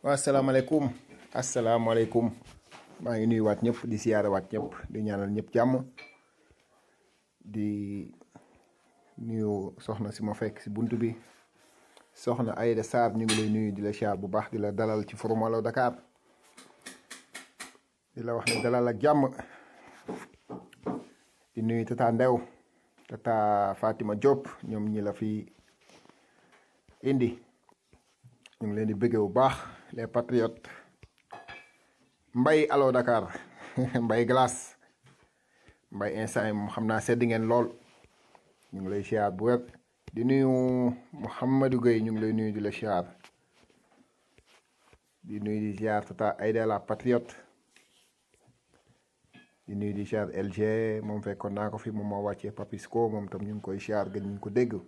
waaw asalaamaaleykum asalaamaaleykum maa ngi nuyu waat ñëpp di siyaare waat ñëpp di ñaanal ñëpp jàmm di nuyu soxna si ma fekk si bunt bi soxna Aïda Sarr ñu ngi lay nuyu di la siyaar bu baax di la dalal ci Forum Allo Dakar di la wax ne dalal ak jàmm di nuyu tata Ndew tata Fatima Diop ñoom ñi la fi indi ñu ngi leen di bëggee bu baax les patriotes mbay Allo Dakar mbay glace mbay instant yi moom xam naa sedd ngeen lool ñu ngi lay siyaar bu wér di nuyu Mouhamadou Gueye ñu ngi lay nuyu di la siyaar di nuyu di siyaar tata Aïda la patriote di nuyu di siyaar LG moom fekkoon naa ko fi moom moo wàccee Papisco moom tam ñu ngi koy siyaar gën ñu ko dégg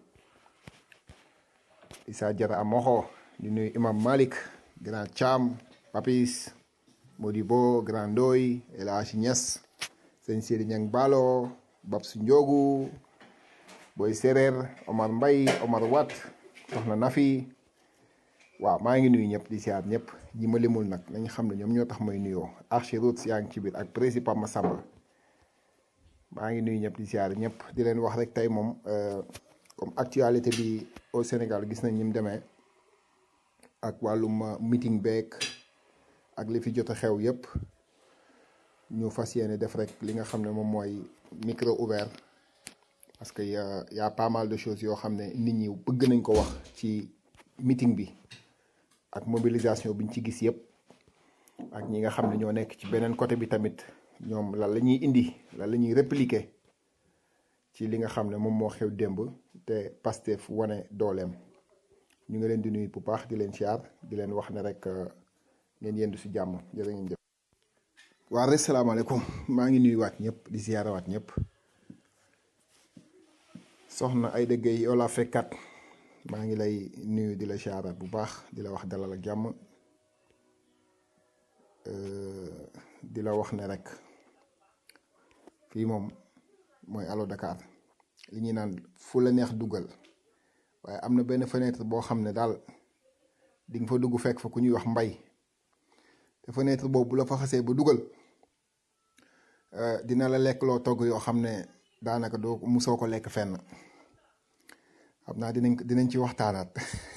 Issa Jara Amoxo di nuyu Imam Malik Grand Thiam Papis Modibo Grand Ndoy El Hadji Niass sëñ Sidi Ñang Balo Babs Ndiogu Boy Séréer Omar Mbay Omar Wat soxna Nafi waaw maa ngi nuyu ñëpp di siyaar ñëpp ñi ma limul nag nañ xam ne ñoom ñoo tax may nuyoo Archiroute yaa ngi ci biir ak principal Massamba maa ngi nuyu ñëpp di siyaar ñëpp di leen wax rek tey moom comme actualité bi au Sénégal gis nañ ni mu demee ak wàllum meeting beeg ak li fi jot a xew yëpp ñu fas yéene def rek li nga xam ne moom mooy micro ouvert parce que y a y a pas mal de choses yoo xam ne nit ñi bëgg nañ ko wax ci meeting bi ak mobilisation biñ ci gis yëpp ak ñi nga xam ne ñoo nekk ci beneen côté bi tamit ñoom lan la ñuy indi lan la ñuy répliquer ci li nga xam ne moom moo xew démb te Pastef wane dooleem ñu ngi leen di nuyu bu baax di leen siyaar di leen wax ne rek ngeen yendu si jàmm jërë ngeen jëf. waa rek salaamaaleykum maa ngi nuyu waat ñëpp di siyaara waat ñëpp soxna ay dëgg yi yow laa fekkat maa ngi lay nuyu di la siyaaraat bu baax di la wax dalal ak jàmm di la wax ne rek fii moom mooy Allo Dakar li ñuy naan fu la neex dugal waaye am na benn fenêtre boo xam ne daal di nga fa dugg fekk fa ku ñuy wax mbay te fenêtre boobu bu la fa xasee ba dugal dina la lekk loo togg yoo xam ne daanaka doo musoo ko lekk fenn xam naa dinañ dinañ ci waxtaanaat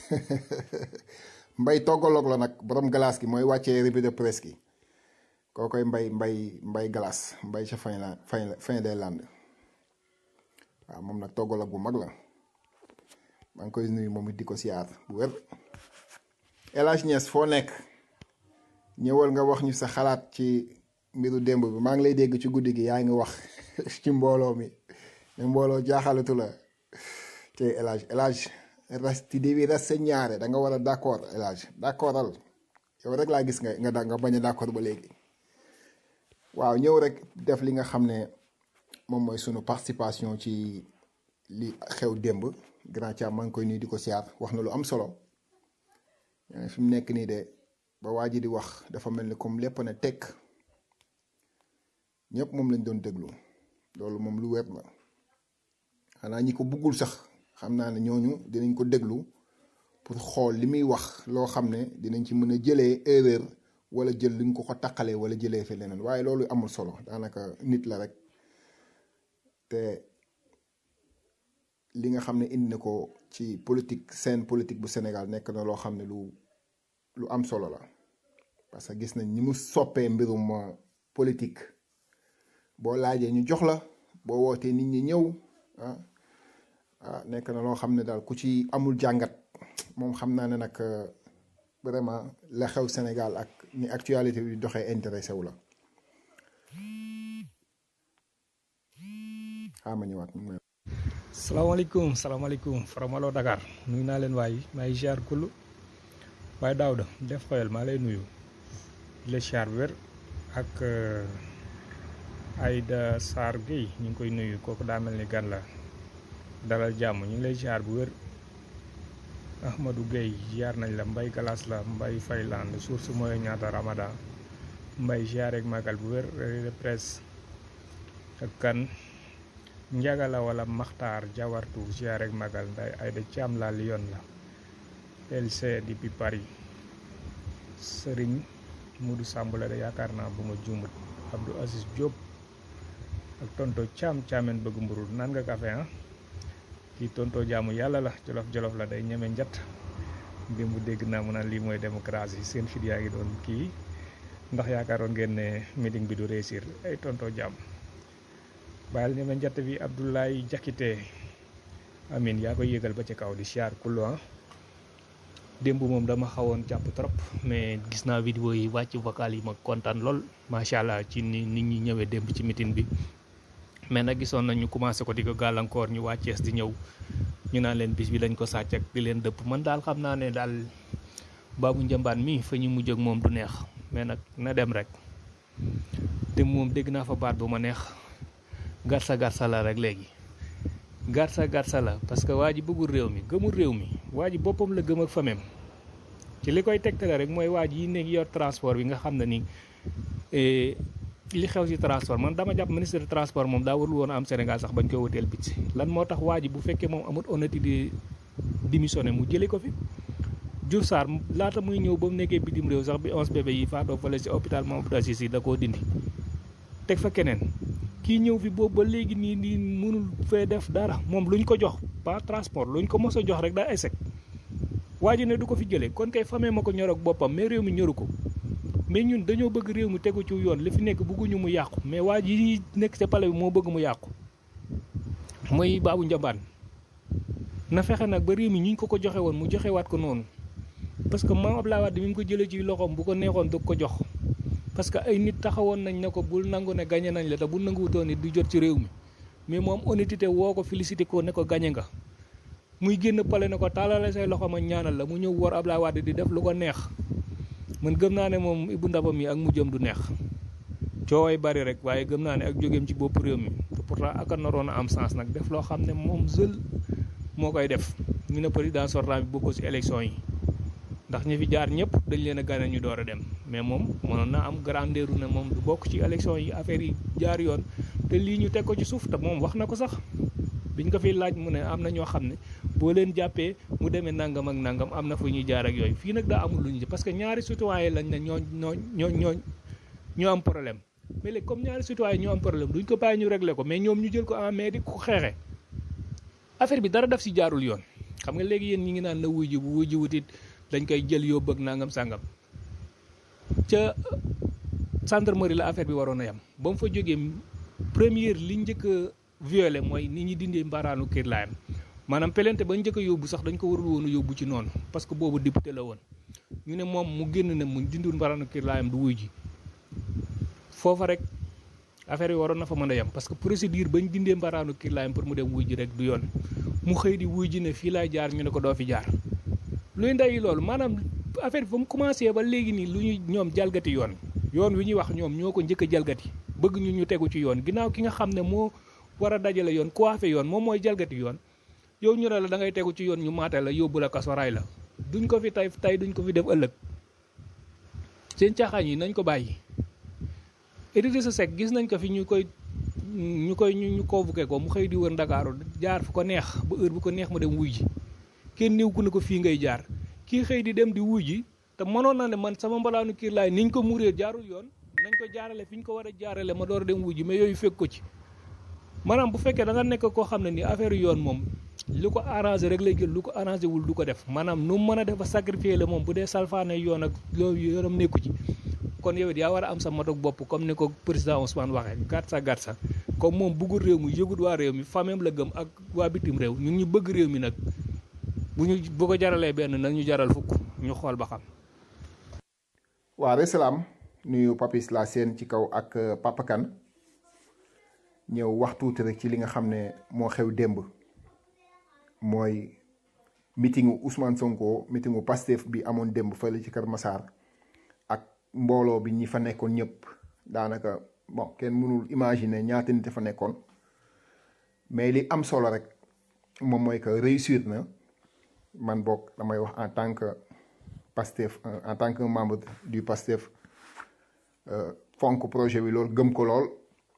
mbay toggaloog la nag borom glace gi mooy wàccee revue de presse gi koo koy mbay mbay mbay glace mbay ca fin la fin fin des landes waaw moom nag toggaloog bu mag la maa ngi koy nuyu moom it di ko siyaar bu wér El Hadj Niass foo nekk ñëwal nga wax ñu sa xalaat ci mbiru démb bi maa ngi lay dégg ci guddi gi yaa ngi wax ci mbooloo mi ne mbooloo jaaxalatu la te El Hadj El Hadj resti devi rassegnare da nga war a d' accord El Hadj d' accordal yow rek laa gis nga nga da nga bañ a d' accord ba léegi waaw ñëw rek def li nga xam ne moom mooy sunu participation ci li xew démb grand Thiam maa ngi koy nuyu di ko siyaar wax na lu am solo fi mu nekk nii de ba waa ji di wax dafa mel ni comme lépp ne tekk ñëpp moom lañ doon déglu loolu moom lu wér la xanaa ñi ko buggul sax xam naa ne ñooñu dinañ ko déglu pour xool li muy wax loo xam ne dinañ ci mën a jëlee erreur wala jël li nga ko ko taqalee wala jëlee fi leneen waaye loolu amul solo daanaka nit la rek te li nga xam ne indi na ko ci politique scène politique bu Sénégal nekk na loo xam ne lu lu am solo la parce que gis nañ ni mu soppee mbirum politique boo laajee ñu jox la boo wootee nit ñi ñëw ah ah nekk na loo xam ne daal ku ci amul jàngat moom xam naa ne nag vraiment la xew Sénégal ak ni actualité bi doxee intéressé wu la xaama ñëwaat salaamaaleykum salaamaaleykum Forum Allo Dakar nuyu naa leen waay maa ngi ziar kullu waaye Daouda def xoyal maa lay nuyu di la ziar wér ak Aïda Sarr Gueye ñu ngi koy nuyu kooku daa mel ni gan la dalal jàmm ñu ngi lay ziar bu wér Ahmadou Gueye ziar nañ la Mbay Galas la Mbay Fayland source mooy ñaata Ramadan Mbay ziar ak magal bu wér de presse ak kan njagala wala maxtaar jawartu ziar ak magal nday Aïda Thiam la Lyon la LC depuis Paris Sëriñ Mudu Samb la de yaakaar naa bu ma juumut Abdou Aziz Diop ak tonto Caam Caameen bëgg mburu naan nga café ah kii tonto jaamu yàlla la jolof jolof la day ñeme njat démb dégg naa mu naan lii mooy démocratie seen fit yaa ngi doon kii ndax yaakaaroon ngeen ne meeting bi du réussir ay tonto jaam bàyyil ñeme njat bi Abdoulaye Jakite amin yaa koy yëgal ba ci kaw di siyaar kullu ah démb moom dama xawoon jàpp trop mais gis naa vidéo yi wàcc vocal yi ma kontaan lool macha allah ci ni nit ñi ñëwee démb ci meeting bi mais nag gisoon nañu commencé ko di ko gàllankoor ñu waa Cees di ñëw ñu naan leen bis bi lañ ko sàcc ak di leen dëpp man daal xam naa ne daal baabu njambaan mi fa ñu mujj ak moom du neex mais nag na dem rek te moom dégg naa fa baat bu ma neex garsa garsa la rek léegi garsa garsa la parce que waa ji bëggul réew mi gëmul réew mi waa ji boppam la gëm ak famem ci li koy tegtale rek mooy waa ji yi nekk yor transport bi nga xam ne ni li xew ci transport man dama jàpp ministre de transport moom daa warul woon am Sénégal sax bañ koy woteel bit si lan moo tax waa ji bu fekkee moom amul honnêteté di démissionné mu jëlee ko fi Diouf Sarr laata muy ñëw ba mu nekkee bitim réew sax bi onze bébé yi faatoo fële ci hôpital Mamadou Aziz Sy da koo dindi teg fa keneen kii ñëw fi boobu ba léegi nii nii mënul fee def dara moom luñ ko jox pas transport luñ ko mos a jox rek daa échec waa ji ne du ko fi jëlee kon kay famee ma ko ñor ak boppam mais réew mi ñoru ko mais ñun dañoo bëgg réew mi tegu ci yoon li fi nekk bëgguñu mu yàqu mais waa ji nekk ca pale bi moo bëgg mu yàqu mooy baabu njambaan na fexe nag ba réew mi ñu ko ko joxe woon mu joxewaat ko noonu parce que maam Abdoulaye Wade mi ngi ko jëlee ci loxoom bu ko neexoon du ko jox parce que ay nit taxawoon nañ ne ko bul nangu ne gañe nañ la te bu nanguwutoon nit du jot ci réew mi mais moom honnêteté woo ko félicité ko ne ko gañe nga muy génn pale ne ko taalale say loxo ma ñaanal la mu ñëw war Abdoulaye Wade di def lu ko neex man gëm naa ne moom Ibou Ndaba mi ak mujjam du neex cooway bari rek waaye gëm naa ne ak jógeem ci bopp réew mi te pourtant ak a naroon a am sens nag def loo xam ne moom seul moo koy def ñu ne président sortant bi bokk ci élection yi ndax ñi fi jaar ñëpp dañ leen a gane ñu door a dem mais moom mënoon na am grandeur ne moom du bokk ci élection yi affaire yi jaar yoon te lii ñu teg ko ci suuf te moom wax na ko sax biñ ko fiy laaj mu ne am na ñoo xam ne boo leen jàppee mu demee nangam ak nangam am na fu ñuy jaar ak yooyu fii nag daa amul lu ñu parce que ñaari citoyen lañ ne ñoo ñoo ñoo ñoo ñoo am problème mais léegi comme ñaari citoyen ñoo am problème duñ ko bàyyi ñu régler ko mais ñoom ñu jël ko en mais di ko xeexe affaire bi dara daf si jaarul yoon xam nga léegi yéen ñi ngi naan na wuy ji bu wuy ji wutit dañ koy jël yóbbu ak nangam sàngam ca gendarmerie la affaire bi waroon a yam ba mu fa jógee première li njëkk a violé mooy nit ñi dindee mbaraanu kër laayam maanaam pelente ba njëkk a yóbbu sax dañ ko warul woon a yóbbu ci noonu parce que boobu député la woon ñu ne moom mu génn ne mu dindul mbaraanu kër laayam du wuy ji foofa rek affaire yi waroon na fa mën a yem parce que procédure bañ dindee mbaraanu kër laayam pour mu dem wuy ji rek du yoon mu xëy di wuy ji ne fii laay jaar ñu ne ko doo fi jaar luy ndey loolu maanaam affaire bi fa mu commencé ba léegi nii lu ñu ñoom jalgati yoon yoon wi ñuy wax ñoom ñoo ko njëkk a jalgati bëgg ñu ñu tegu ci yoon ginnaaw ki nga xam ne moo war a dajale yoon coiffé yoon moom mooy jalgati yoon yow ñu ne la da ngay tegu ci yoon ñu maate la yóbbu la kaso ray la duñ ko fi tay tay duñ ko fi def ëllëg seen caaxaan yi nañ ko bàyyi Idrissa Seck gis nañ ko fi ñu koy ñu koy ñu convoqué ko mu xëy di wër Ndakaaru jaar fu ko neex ba heure bu ko neex mu dem wuy ji kenn néew ku ne ko fii ngay jaar kii xëy di dem di wuy ji te mënoon na ne man sama mbalaanu kiir laay niñ ko muree jaarul yoon nañ ko jaarale fi ñu ko war a jaarale ma door a dem wuy ji mais yooyu fekk ko ci maanaam bu fekkee da nga nekk koo xam ne ni affaire yoon moom lu ko arrangé rek lay jël lu ko arrangé wul du ko def maanaam nu mu mën a def ba sacrifier la moom bu dee salfaane yoon ak loolu yoonam nekku ci kon yow it yaa war a am sa matog bopp comme ni ko président Ousmane waxee gàtt sa gàtt sa comme moom bëggul réew mi yëgut waa réew mi famem la gëm ak waa bitim réew ñun ñu bëgg réew mi nag bu ñu bu ko jaralee benn nag ñu jaral fukk ñu xool ba xam. waa resalaam nuyu papis la seen ci kaw ak Papa Kane ñëw wax tuuti rek ci li nga xam ne moo xew démb mooy meetingu Ousmane Sonko meetingu Pastef bi amoon démb fële ci Kër Massar ak mbooloo bi ñi fa nekkoon ñëpp daanaka bon kenn mënul imaginer ñaata nit fa nekkoon mais li am solo rek moom mooy que réussir na man boog damay wax en tant que Pastef en tant que membre du Pastef fonk projet bi loolu gëm ko lool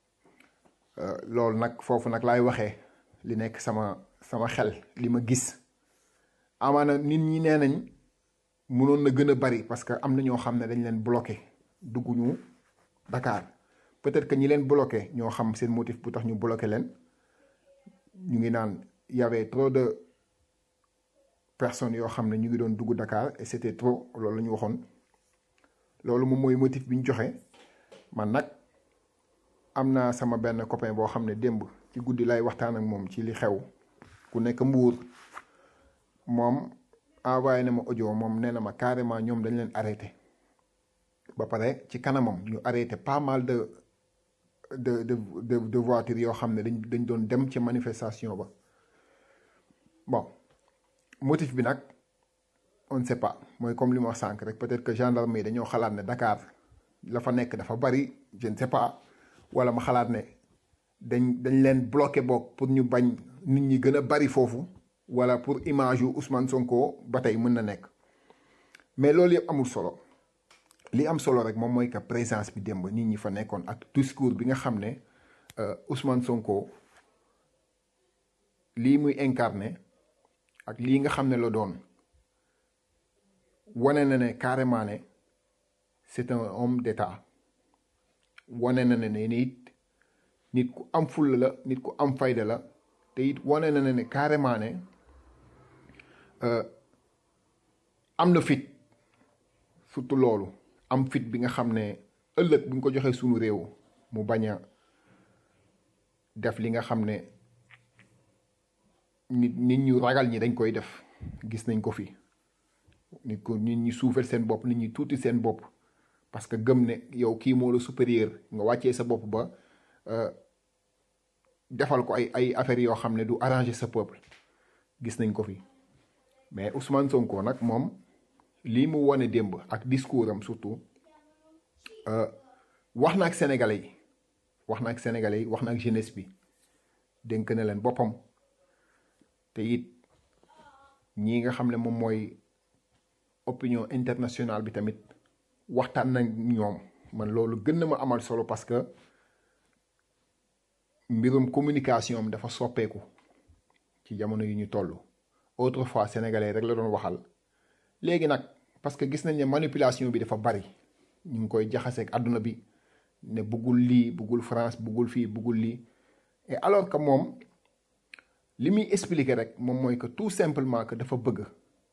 loolu nag foofu nag laay waxee li nekk sama sama xel li ma gis amaana nit ñi nee nañ mënoon na gën a bari parce que am na ñoo xam ne dañ leen bloqué dugguñu Dakar peut-être que ñi leen bloqué ñoo xam seen motif bu tax ñu bloqué leen ñu ngi naan y avait trop de personnes yoo xam ne ñu ngi doon dugg Dakar et c'était trop loolu la ñu waxoon loolu moom mooy motif bi ñu joxe man nag am naa sama benn copain boo xam ne démb ci guddi lay waxtaan ak moom ci li xew ku nekk mbuur moom envoyé na ma audio moom nee na ma carrément ñoom dañ leen arrêté ba pare ci kanamam ñu arrêté pas mal de de de de de voitures yoo xam ne dañ dañ doon dem ci manifestation ba bon motif bi nag on ne sait pas mooy comme li ma wax sànq rek peut-être que gendarme yi dañoo xalaat ne Dakar la fa nekk dafa bari je ne sais pas wala ma xalaat ne dañ dañ leen bloqué boog pour ñu bañ nit ñi gën a bari foofu wala pour image yu Ousmane Sonko ba tey mën na nekk mais loolu yëpp amul solo li am solo rek moom mooy que présence bi démb nit ñi fa nekkoon ak discours bi nga xam ne Ousmane Sonko lii muy incarné ak lii nga xam ne la doon wane na ne carrément ne c'est un homme d'état wane na ne ne nit nit ku am fulla la nit ku am fayda la te it wane na ne carrément ne am na fit surtout loolu am fit bi nga xam ne ëllëg bu ñu ko joxee sunu réew mu bañ a def li nga xam ne nit nit ñu ragal ñi dañ koy def gis nañ ko fi nit ko nit ñi suufel seen bopp nit ñi tuuti seen bopp parce que gëm ne yow kii moo la supérieur nga wàccee sa bopp ba defal ko ay ay affaires yoo xam ne du arranger sa peuple gis nañ ko fi mais Ousmane Sonko nag moom lii mu wone démb ak discours am surtout wax na ak sénégalais yi wax na ak sénégalais yi wax na ak jeunesse bi dénk na leen boppam te it ñii nga xam ne moom mooy opinion internationale bi tamit waxtaan nañ ñoom man loolu gën na ma amal solo parce que mbirum communication am dafa soppeeku ci jamono yu ñu toll autrefois sénégalais rek la doon waxal léegi nag parce que gis nañ ne manipulation bi dafa bari ñu ngi koy jaxaseeg àdduna bi ne buggul lii buggul France buggul fii buggul lii et alors que moom li muy expliquer rek moom mooy que tout simplement que dafa bëgg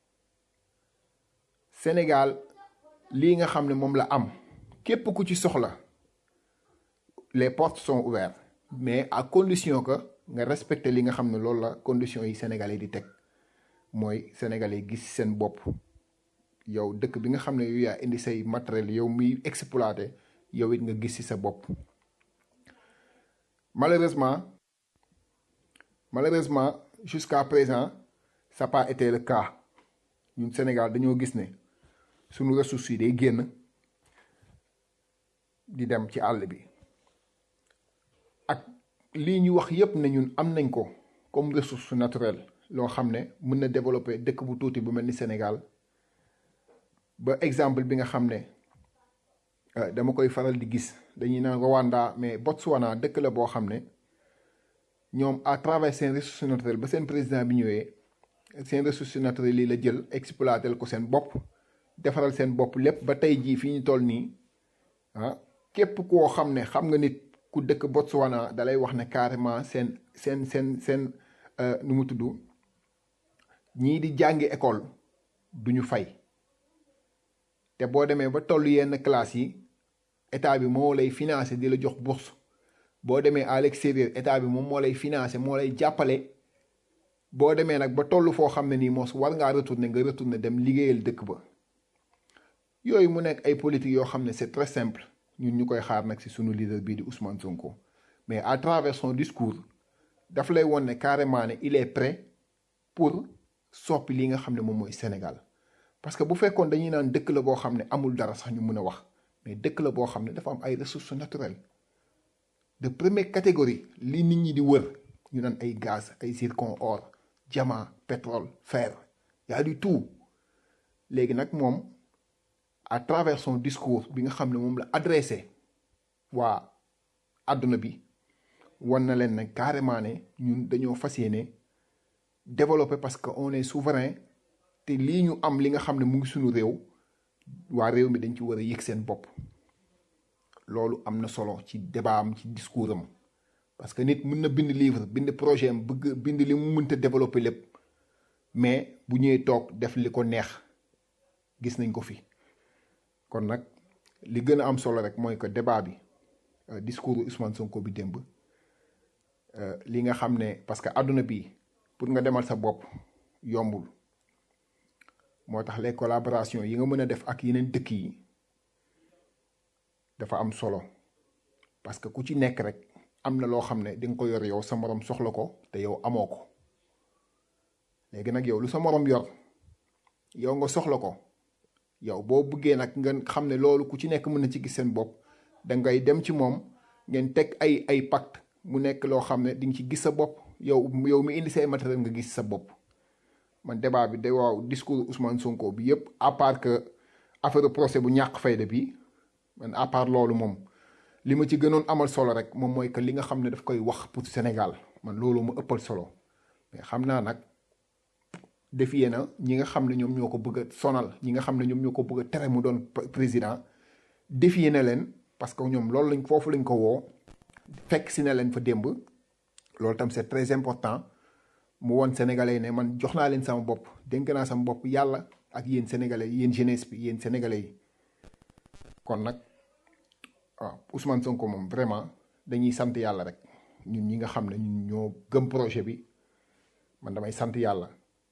Sénégal lii nga xam ne moom la am képp ku ci soxla les portes sont ouvertes mais à condition que nga respecter li nga xam ne loolu la conditions yi sénégalais di teg mooy sénégalais gis seen bopp yow dëkk bi nga xam ne yow yaa indi say matériel yow muy exploité yow it nga gis ci sa bopp malheureusement malheureusement jusqu'à présent ça n'a pas été le cas ñun Sénégal dañoo gis ne suñu ressources yi day génn di dem ci àll bi ak lii ñu wax yépp ne ñun am nañ ko comme ressource naturelle loo xam ne mën na développer dëkk bu tuuti bu mel ni Sénégal ba exemple bi nga xam ne dama koy faral di gis dañuy naan Rwanda mais Botswana dëkk la boo xam ne ñoom à travers seen ressource naturelle ba seen président bi ñëwee seen ressource naturelle yi la jël exploiter ko seen bopp defaral seen bopp lépp ba tey jii fii ñu toll nii ah képp koo xam ne xam nga nit ku dëkk Botswana dalay wax ne carrément seen seen seen seen nu mu tudd ñii di jàngi école duñu fay te boo demee ba toll yenn classe yi état bi moo lay financer di la jox bourse boo demee à l'extérieur état bi moom moo lay financer moo lay jàppale boo demee nag ba toll foo xam ne nii moos war ngaa retourner nga retourner dem liggéeyal dëkk ba yooyu mu nekk ay politique yoo xam ne c'est très simple ñun ñu koy xaar nag ci sunu leader bii di Ousmane Sonko mais à travers son discours daf lay won ne carrément ne il est prêt pour soppi li nga xam ne moom mooy Sénégal parce que bu fekkoon dañuy naan dëkk la boo xam ne amul dara sax ñu mën a wax mais dëkk la boo xam ne dafa am ay ressources naturelles de première catégorie li nit ñi di wër ñu naan ay gaz ay zircon or diamant pétrole fer y a du tout léegi nag moom à travers son discours bi nga xam ne moom la adressé waa àdduna bi wan na leen ne carrément ne ñun dañoo fas yéene développer parce que on est souverain te lii ñu am li nga xam ne mu ngi suñu réew waa réew mi dañ ci war a yëg seen bopp loolu am na solo ci débat am ci discours am parce que nit mën na bind livre bind projet am bëgg bind li mu mënta développer lépp mais bu ñëwee toog def li ko neex gis nañ ko fi kon nag li gën a am solo rek mooy que débat bi discours Ousmane Sonko bi démb li nga xam ne parce que àdduna bi pour nga demal sa bopp yombul moo tax les collaborations yi nga mën a def ak yeneen dëkk yi dafa am solo parce que ku ci nekk rek am na loo xam ne di nga ko yor yow sa morom soxla ko te yow amoo ko léegi nag yow lu sa morom yor yow nga soxla ko yow boo bëggee nag nga xam ne loolu ku ci nekk mën na ci gis seen bopp da ngay dem ci moom ngeen teg ay ay pacte mu nekk loo xam ne di nga ci gis sa bopp yow yow mi indi say matériel nga gis sa bopp man débat bi de waaw discours Ousmane Sonko bi yëpp à part que affaire procès bu ñàkk fayda bi man à part loolu moom li ma ci gënoon amal solo rek moom mooy que li nga xam ne daf koy wax pour Sénégal man loolu mu ëppal solo mais xam naa nag defiyee na ñi nga xam ne ñoom ñoo ko bëgg a sonal ñi nga xam ne ñoom ñoo ko bëgg a tere mu doon président defiyee na leen parce que ñoom loolu lañ foofu lañ ko woo fekk si na leen fa démb loolu tam c'est très important mu woon sénégalais ne man jox naa leen sama bopp dénk naa sama bopp yàlla ak yéen sénégalais yéen jeunesse bi yéen sénégalais yi kon nag waaw Ousmane Sonko moom vraiment dañuy sant yàlla rek ñun ñi nga xam ne ñun ñoo gëm projet bi man damay sant yàlla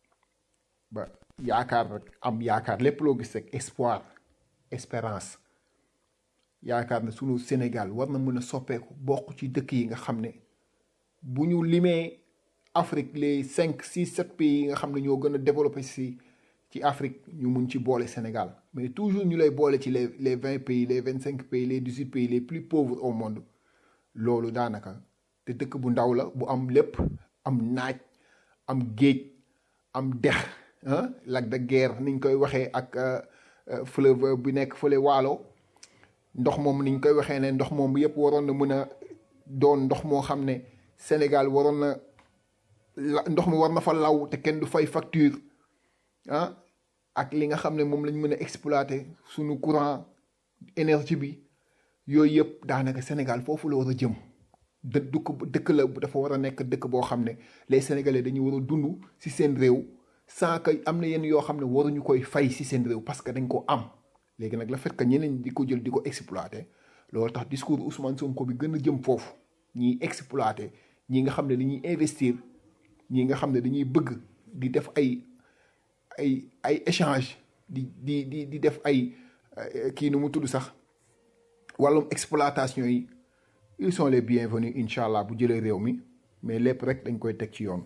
ba yaakaar rek am yaakaar lépp loo gis rek espoir espérance yaakaar ne sunu Sénégal war na mën a soppeeku bokk ci dëkk yi nga xam ne bu ñu limee Afrique les cinq six sept pays yi nga xam ne ñoo gën a développé si ci Afrique ñu mun ci boole Sénégal mais toujours ñu lay boole ci les les vingt pays les vingt cinq pays les dix huit pays les plus pauvres au monde loolu daanaka te dëkk bu ndaw la bu am lépp am naaj am géej am dex ah lac de Guiers niñ koy waxee ak fleuve bi nekk fële waalo ndox moom niñ koy waxee ne ndox moom yëpp waroon na mën a doon ndox moo xam ne Sénégal waroon na la ndox mi war na fa law te kenn du fay facture ah ak li nga xam ne moom lañ mën a exploiter suñu courant énergie bi yooyu yëpp daanaka Sénégal foofu la war a jëm dë dëkk dëkk la dafa war a nekk dëkk boo xam ne les Sénégalais dañuy war a dund ci seen réew sans que am na yenn yoo xam ne waruñu koy fay ci seen réew parce que dañ ko am léegi nag le fait que ñeneen di ko jël di ko exploiter loolu tax discours Ousmane Sonko bi gën a jëm foofu ñiy exploiter ñi nga xam ne dañuy investir ñi nga xam ne dañuy bëgg di def ay ay ay échange di di di di def ay kii nu mu tudd sax wàllum exploitation yi ils sont les bienvenus incha allah bu jëlee réew mi mais lépp rek dañ koy teg ci yoon.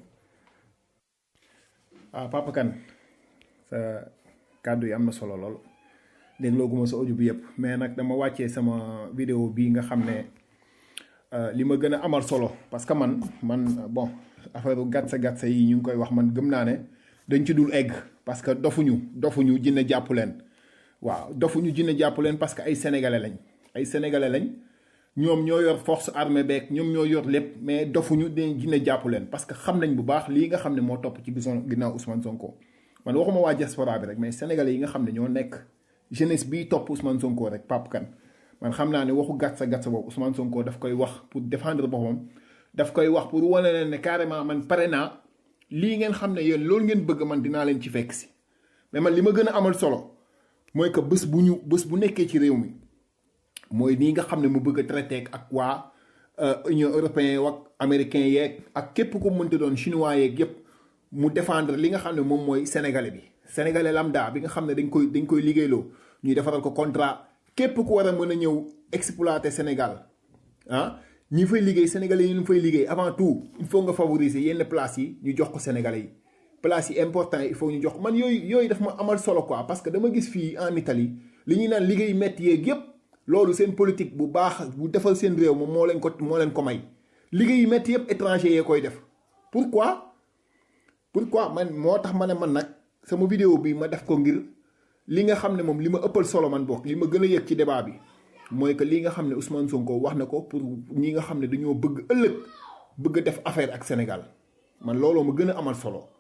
waaw Papa Kane sa kàddu yi am na solo lool déglooguma sa audio bi yëpp mais nag dama wàccee sama vidéo bii nga xam ne li ma gën a amal solo parce que man man bon affaire gàtsa gàtsa yi ñu ngi koy wax man gëm naa ne. dañ ci dul egg parce que dofuñu dofuñu jinne jàpp leen waaw dofuñu jinne jàpp leen parce que ay sénégalais lañ ay sénégalais lañ ñoom ñoo yor force armée beeg ñoom ñoo yor lépp mais dofuñu dañ jinne jàpp leen parce que xam nañ bu baax lii nga xam ne moo topp ci gisoon ginnaaw Ousmane Sonko man waxuma waa diaspora bi rek mais sénégalais yi nga xam ne ñoo nekk jeunesse bii topp Ousmane Sonko rek Pape Kane man xam naa ne waxu gàtsa gàtsa boobu Ousmane Sonko daf koy wax pour défendre boppam daf koy wax pour wane leen ne carrément man pare naa. lii ngeen xam ne yéen loolu ngeen bëgg man dinaa leen ci fekk si mais man li ma gën a amal solo mooy que bés bu ñu bés bu nekkee ci réew mi mooy nii nga xam ne mu bëgg a traité ak waa Union européenne ak américain yeeg ak képp ku mënti doon chinois yeeg yépp mu défendre li nga xam ne moom mooy sénégalais bi sénégalais lambda bi nga xam ne dañ koy dañ koy liggéeyloo ñuy defaral ko contrat képp ku war a mën a ñëw exploiter Sénégal ah ñi fay liggéey sénégalais yi ñu fay liggéey avant tout il faut nga favoriser yenn places yi ñu jox ko sénégalais yi places yi important yi il faut ñu jox man yooyu yooyu daf ma amal solo quoi parce que dama gis fii en Italie li ñuy naan liggéey métti yeeg yépp loolu seen politique bu baax bu defal seen réew moom moo leen ko moo leen ko may liggéey yu métti yépp étranger yee koy def pourquoi pourquoi man moo tax ma ne man nag sama vidéo bi ma def ko ngir li nga xam ne moom li ma ëppal solo man bokk li ma gën a yëg ci débat bi mooy que lii nga xam ne Ousmane Sonko wax na ko pour ñi nga xam ne dañoo bëgg ëllëg bëgg a def affaire ak Sénégal man looloo ma gën a amal solo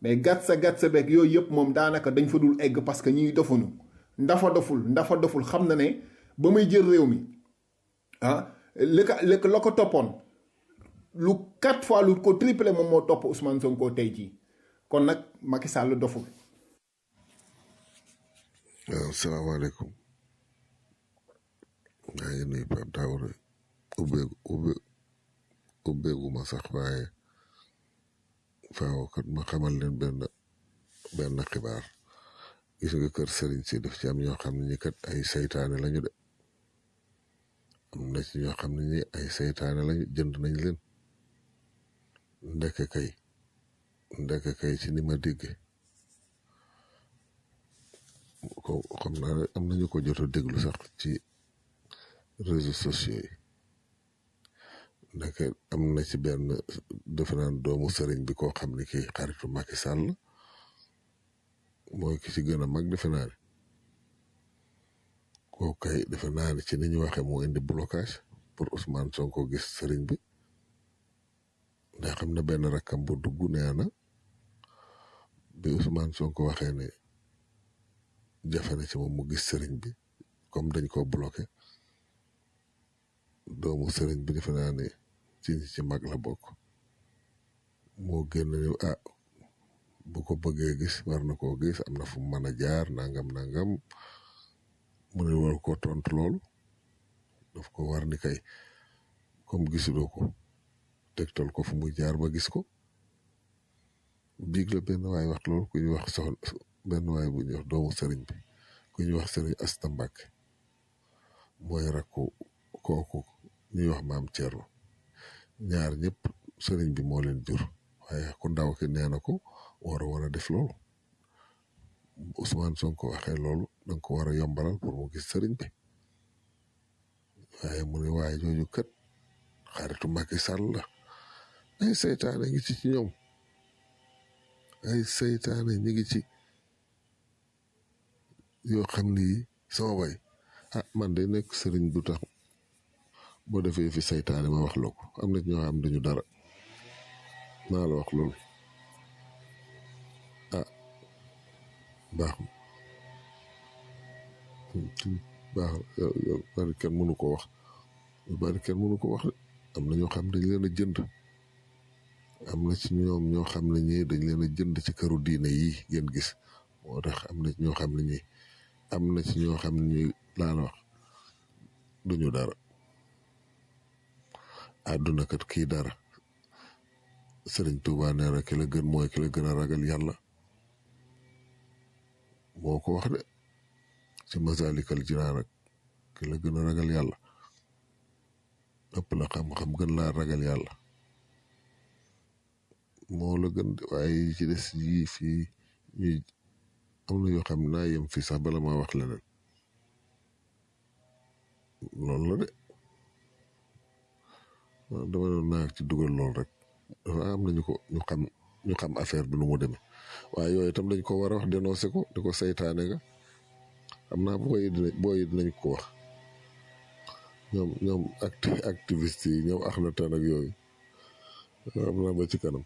mais gàtt sa gàtt sa beeg yooyu yëpp moom daanaka dañ fa dul egg parce que ñuy dofuñu ndafa doful ndafa doful xam na ne ba muy jël réew mi ah li ko li ko la ko toppoon lu quatre fois lu ko triplé moom moo topp Ousmane Sonko tey jii kon nag Macky Sall doful. waaw salaamaaleykum maa ngi nuyu Pape Daouda ubbeegu ubbe ubbeegu ma sax waaye faaw kat ma xamal leen benn benn xibaar gis nga kër Serigne si daf ci am ñoo xam ne ñi kat ay saytaane lañu de am na ci ñoo xam ne ñi ay saytaane lañu jënd nañ leen ndeke kay ndeke kay ci ni ma dégge ko xam naa ne am nañu ko jot a déglu sax ci réseaux sociaux yi ndeke am na ci benn defe naan doomu sëriñ bi koo xam ne kii xaritu Macky Sall mooy ki ci gën a mag defe naa ne kooku kay defe naa ne ci ni ñu waxee moo indi blocage pour Ousmane Sonko gis sëriñ bi ndax xam na benn rakkam bu dugg nee na bi Ousmane Sonko waxee ne jafe na ci moom mu gis sëriñ bi comme dañ ko bloqué doomu sëriñ bi defe naa ne ci ñi ci mag la bokk moo génn ne ah bu ko bëggee gis war na koo gis am na fu mu mën a jaar nangam nangam mu ne war ko tontu loolu daf ko war ni kay comme gisuloo ko tegtal ko fu muy jaar ba gis ko biig la benn waay wax loolu ku ñuy wax soxna benn waay bu ñuy wax doomu sëriñ bi ku ñuy wax sëriñ Asta Mbàkke mooy rakku kooku ñuy wax maam Thierno ñaar ñëpp sëriñ bi moo leen jur waaye ku ndaw ki nee na ko war a war a def loolu Ousmane Sonko waxee loolu danga ko war a yombalal pour mu gis sëriñ bi waaye mu ne waaye jooju kat xaritu Macky Sall la ay seytaane ngi ci ci ñoom ay seytaane ñi ngi ci yoo xam ni sama bay ah man de nekk sëriñ du tax boo defee fi saytaane ma wax la ko am na ñoo xam dañu dara maa la wax loolu ah baax baax yow bari kenn mënu ko wax bari kenn mënu ko wax de am na ñoo xam dañ leen a jënd am na ci ñoom ñoo xam ne ñii dañ leen a jënd ci këru diine yi ngeen gis moo tax am na ci ñoo xam ne ñii am na ci ñoo xam ne ñii laa la wax duñu dara àdduna kat kii dara sëriñ Tuuba nee na ki la gën mooy ki la gën a ragal yàlla moo ko wax de ci masalikal jinaan rek ki la gën a ragal yàlla ëpp la xam-xam gën laa ragal yàlla moo la gën de waaye yi ci des yii fii ñuy am na yoo xam ne naa yem fii sax bala maa wax leneen loolu la de dama doon naa ci dugal lool rek dafa am nañu ko ñu xam ñu xam affaire bi nu mu demee waaye yooyu itam dañ ko war a wax dénoncé ko di ko saytaane nga xam naa booy dinañ booy dinañ ko wax ñoom ñoom acti activiste yi ñoom ax na tan ak yooyu xam naa ba ci kanam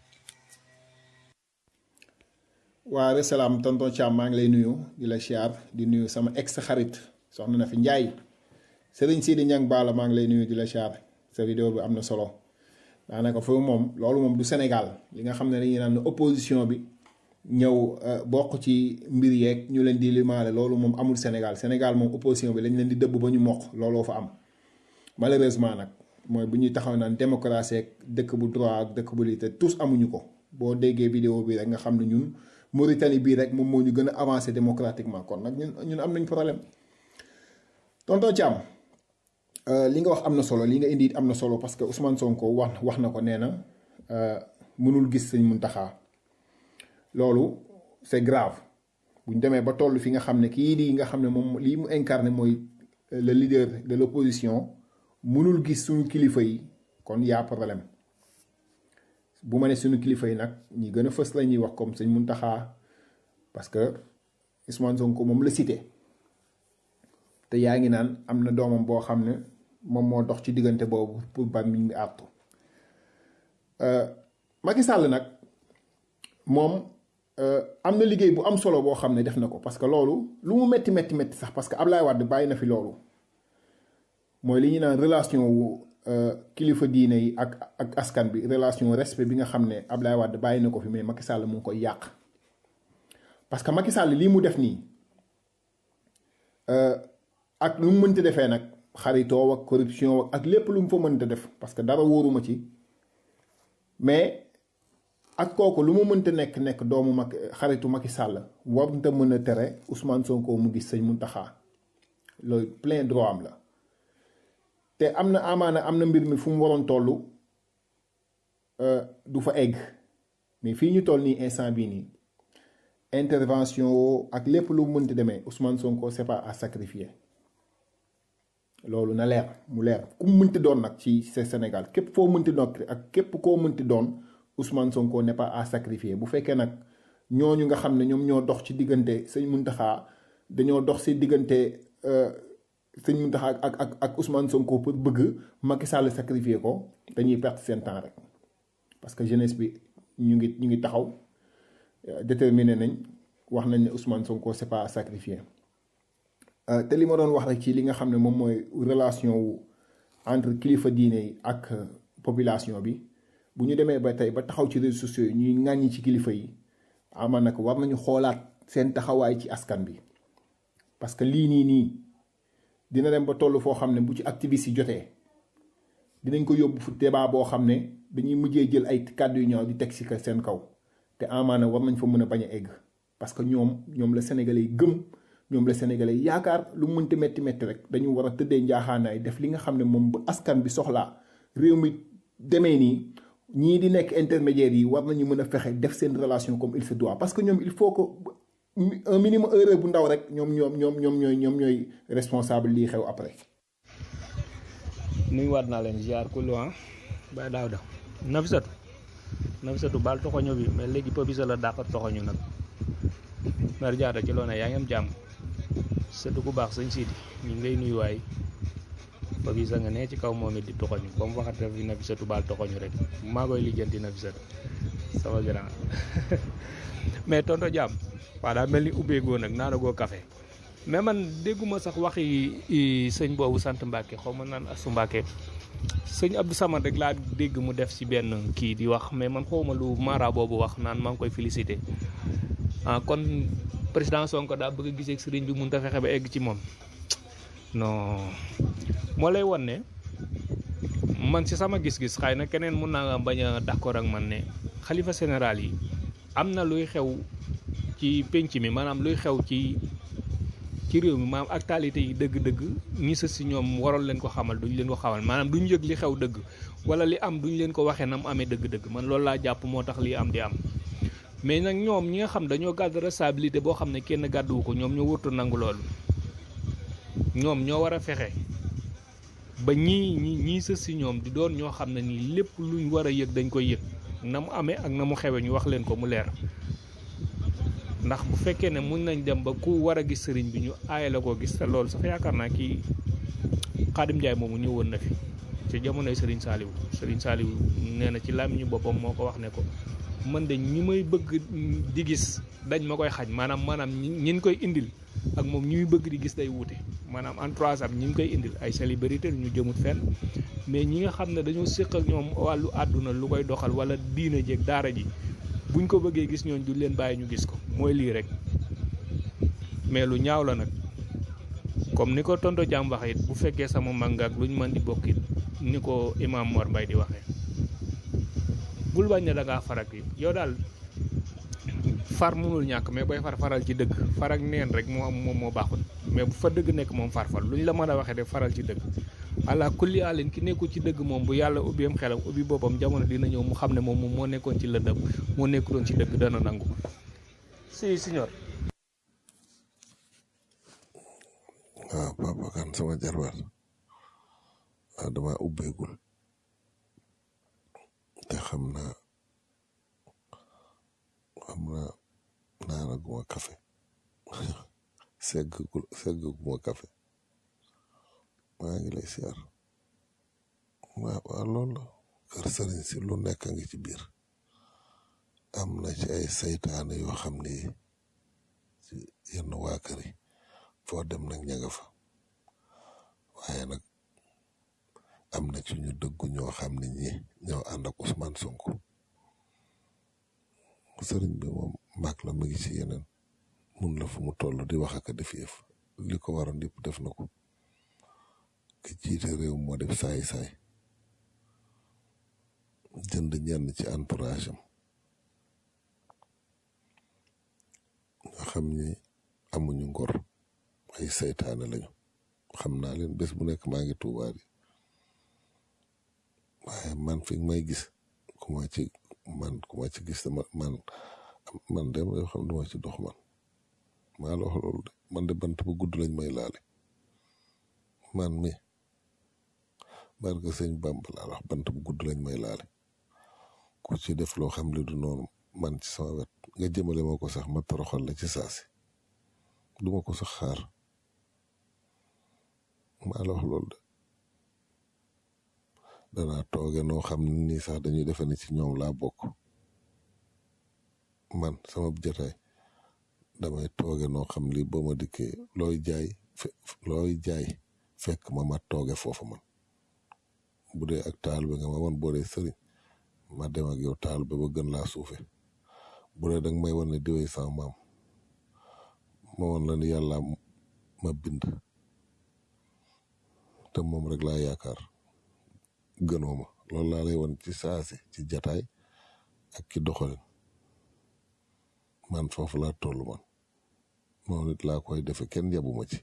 waa salaam tonton Thiam maa ngi lay nuyu di la siyaar di nuyu sama ex xarit soxna na fi Njaay sëriñ Sidi Ñang Baala maa ngi lay nuyu di la siyaar sa vidéo bi am na solo daanaka foofu moom loolu moom du Sénégal li nga xam ne dañuy naan opposition bi ñëw bokk ci mbir yeeg ñu leen di limaale loolu moom amul Sénégal Sénégal moom opposition bi lañ leen di dëbb ba ñu mokk looloo fa am malheureusement nag mooy bu ñuy taxaw naan démocratie ak dëkk bu droit ak dëkk bu lii te tous amuñu ko boo déggee vidéo bi rek nga xam ne ñun Mauritanie bii rek moom moo ñu gën a avancé démocratiquement kon nag ñun ñun am nañ problème tonton Thiam li nga wax am na solo li nga indi am na solo parce que Ousmane Sonko wax wax na ko nee na mënul gis sëñ Muntaxa loolu c'est grave bu ñu demee ba toll fi nga xam ne kii di nga xam ne moom lii mu incarné mooy le leader de l'opposition mënul gis suñu kilifa yi kon y'a problème bu ma ne suñu kilifa yi nag ñi gën a fës la ñuy wax comme sëñ Muntaxa parce que Ousmane Sonko moom la cité te yaa ngi naan am na doomam boo xam ne moom moo dox ci diggante boobu pour ba mi ngi àttu Macky Sall nag moom euh, am na liggéey bu am solo boo xam ne def na ko parce que loolu lu mu metti metti metti sax parce que Ablaye Wade bàyyi na fi loolu mooy li ñu naan relation wu euh, kilifa diine yi ak ak askan bi relation respect bi nga xam ne Ablaye Wade bàyyi na ko fi mais Macky Sall mu ngi koy yàq parce que Macky Sall lii mu def nii euh, ak lu mu mënti defee nag xaritoo ak corruption ak lépp lu mu fa mënta def parce que dara wóoruma ci mais ak kooku lu mu mënta nekk nekk doomu mag xaritu Macky Sall warnta mën a tere Ousmane Sonko mu gis sëñ Mountakha loolu plein droit am la te am na amaana am na mbir mi fu mu waroon toll du fa egg mais fii ñu toll nii instant bii nii intervention woo ak lépp lu mu mënti demee Ousmane Sonko c'est pas à sacrifier loolu na leer mu leer ku mu mënti doon nag ci Sénégal képp foo mënti doon ak képp koo mënti doon Ousmane Sonko n'est pas à sacrifier bu fekkee nag ñooñu nga xam ne ñoom ñoo dox ci diggante sëñ Mountakha dañoo dox ci diggante sëñ Mountakha ak ak ak Ousmane Sonko pour bëgg Macky Sall sacrifier ko dañuy perte seen temps rek parce que jeunesse bi ñu ngi ñu ngi taxaw déterminé nañ wax nañ ne Ousmane Sonko c'est pas à sacrifier te li ma doon wax rek ci li nga xam ne moom mooy relation wu entre kilifa diine yi ak population bi bu ñu demee ba tey ba taxaw ci réseaux sociaux yi ñuy ŋàññi ci kilifa yi ama nag war nañu xoolaat seen taxawaay ci askan bi parce que lii nii nii dina dem ba toll foo xam ne bu ci activiste yi jotee dinañ ko yóbbu fu débat boo xam ne dañuy mujjee jël ay kàddu yu ñaaw di teg ci seen kaw te amaana war nañ fa mën a bañ a egg parce que ñoom ñoom la sénégalais yi gëm ñoom la sénégalais yi yaakaar lu mënti metti metti rek dañu war a tëddee njaaxaanaay def li nga xam ne moom bu askan bi soxlaa réew mi demee nii ñii di nekk intermédiaires yi war nañu mën a fexe def seen relation comme il se doit parce que ñoom il faut que un minimum erreur bu ndaw rek ñoom ñoom ñoom ñoom ñooy ñoom ñooy responsable lii xew après. nuyuwaat naa leen ziar ku ah Baye Daouda Nafisatu Nafisatu baal toxoño bi mais léegi Papisa la dàq toxoñu nag Mère Diatta ci loone yaa ngi am jàmm sëtu ku baax sëñ Sidi ñu ngi lay nuyuwaay Papisa nga nee ci kaw moom it di toxoñu ba mu waxate fi Nafisatu baal toxoñu rek maa koy lijjanti Nafisatu sama grand mais tonto jàmm waa daa mel ni ubbeegoo nag naanagoo café mais man dégguma sax waxi sëñ boobu sant Mbàkke xaw ma naan asu Mbàkke sëñ Abdou Samad rek laa dégg mu def ci benn kii di wax mais man xawma lu mara boobu wax naan maa ngi koy félicité ah kon président Sonko daa bëgg a gisee ak sëriñ bi mun ta fexe ba egg ci moom non moo lay won ne man ci sama gis-gis xëy na keneen mun naa bañ a d'accord ak man ne xalifa général yi am na luy xew ci penc mi maanaam luy xew ci ci réew mi maanaam actualité yi dëgg-dëgg ñi sës si ñoom waroon leen ko xamal duñ leen ko xamal maanaam duñ yëg li xew dëgg wala li am duñ leen ko waxee na mu amee dëgg-dëgg man loolu laa jàpp moo tax lii am di am mais nag ñoom ñi nga xam dañoo gàddu responsabilité boo xam ne kenn gàdduwu ko ñoom ñoo wërtu nangu loolu ñoom ñoo war a fexe ba ñii ñi ñii sës si ñoom di doon ñoo xam ne nii lépp luñ war a yëg dañ koy yëg na mu amee ak na mu xewe ñu wax leen ko mu leer ndax bu fekkee ne mun nañ dem ba ku war a gis sëriñ bi ñu aaye la koo gis te loolu sax yaakaar naa kii Xaadim Njaay moomu ñëwoon na fi ci jamonoy sëriñ Saaliw sëriñ Saaliw nee na ci làmmiñu boppam moo ko wax ne ko man de ñi may bëgg di gis dañ ma koy xañ maanaam maanaam ñi koy indil ak moom ñi muy bëgg di gis day wuute maanaam entourage am ñi ngi koy indil ay célébrité ñu jëmut fenn mais ñi nga xam ne dañoo séq ak ñoom wàllu àdduna lu koy doxal wala diina jeeg daara ji buñ ko bëggee gis ñooñ du leen bàyyi ñu gis ko mooy lii rek mais lu ñaaw la nag comme ni ko tonto jàmm waxee it bu fekkee sama màng ak luñ mën di bokk it ni ko imam Mor Mbay di waxee bul bañ ne da ngaa farak yi yow daal far mënul ñàkk mais booy far faral ci dëgg far ak neen rek moo am moom moo baaxul mais bu fa dëgg nekk moom farfal luñ la mën a waxee de faral ci dëgg ala kulli alin ki nekkul ci dëgg moom bu yàlla ubbiam xelam ubbi boppam jamono dina ñëw mu xam ne moom moo nekkoon ci lëndëm moo nekkuloon ci dëgg dana nangu si signor waaw papa kan sama jarbaat waaw dama ubbeegul te xam naa xam naa naanaguma café seggagul seggaguma café maa ngi lay siyaar waaw waaw loolu la kër sëriñ si lu nekk a ngi ci biir am na ci ay saytaane yoo xam ni ci yenn waa kër yi foo dem nag ña nga fa waaye nag am na ci ñu dëggu ñoo xam ne ñi ñoo ànd ak Ousmane Sonko sëriñ bi moom mag la mu ngi ci yeneen mun la fu mu toll di wax ak a def yëf li ko waroon yëpp def na ko ki jiite réew moo def saay-saay jënd ñenn ci entourage am nga xam ni amuñu ngor ay saytaane lañu xam naa leen bés bu nekk maa ngi tuubaa di waaye man fi may gis ku ma ci man ku ma ci gis dama man man dem yoo xam duma ci dox man maa la wax loolu de man de bant bu gudd lañ may laale man mi barke sëñ Bamba laa wax bant bu gudd lañ may laale ku ci def loo xam li du noonu man ci sama wet nga jëmale ma ko sax ma toroxal la ci saasi duma ko sax xaar maa la wax loolu de danaa tooge noo xam ne nii sax dañuy defe ne ci ñoom laa bokk man sama jataay damay tooge noo xam li ba ma dikkee looy jaay looy jaay fekk ma ma tooge foofu man bu dee ak taal bi nga ma wan boo dee sëriñ ma dem ak yow taal bi ba gën laa suufe bu dee danga may wan ne diwee sama maam ma wan la ni yàlla ma bind te moom rek laa yaakaar gënoo ma loolu laa lay wan ci saasi ci jataay ak ci doxalin man foofu laa toll man noonu it laa koy defe kenn yabuma ci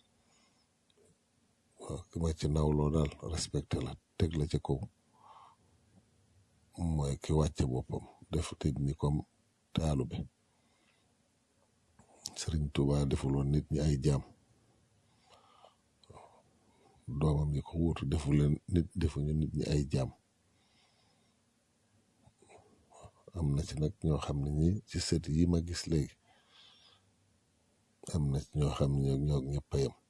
waaw ki ma ci nawloo daal respecté la teg la ca kaw mooy ki wàcce boppam def nit ñi comme taalu bi Sëriñ Tuubaa defuloon nit ñi ay jaam doomam yi ko wuutu defu leen nit defuñu nit ñi ay jaam am na ci nag ñoo xam ne ñi ci sët yi ma gis léegi am na ci ñoo xam ne ñoo ñëpp a yem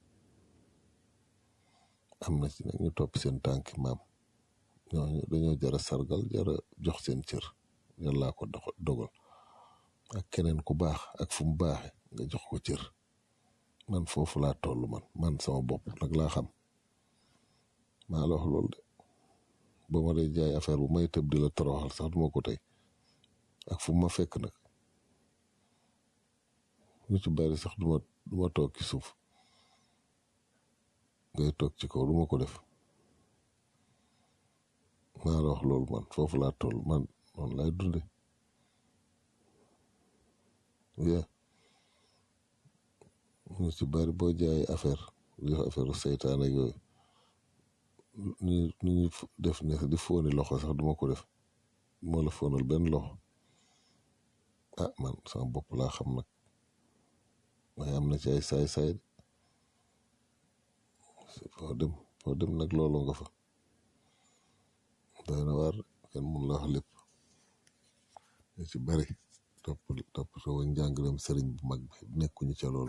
am na ci nag ñu topp seen tànki maam ñooñu dañoo jara sargal jara jox seen cër yàllaa ko dogal ak keneen ku baax ak fu mu baaxe nga jox ko cër man foofu laa toll man man sama bopp nag laa xam maa la wax loolu de ba ma day jaay affaire bu may tëb di la toroxal sax duma ko tey ak fu ma fekk nag ñu ci bari sax duma duma toog ci suuf ngay toog ci kaw duma ko def maa la wax loolu man foofu laa toll man man lay dunde yeah ñu ci bari boo jaay affaire di def affaire seytaan ak yooyu ni ni ñu def ne di fóoni loxo sax duma ko def moo la fóonal benn loxo ah man sama bopp laa xam nag waaye am na ci ay saay-saay foo dem foo dem nag loolu nga fa doy na waar kenn mun la wax lépp ñu ci bari topp topp soo njàngalem sëriñ bu mag bi nekkuñu ca loolu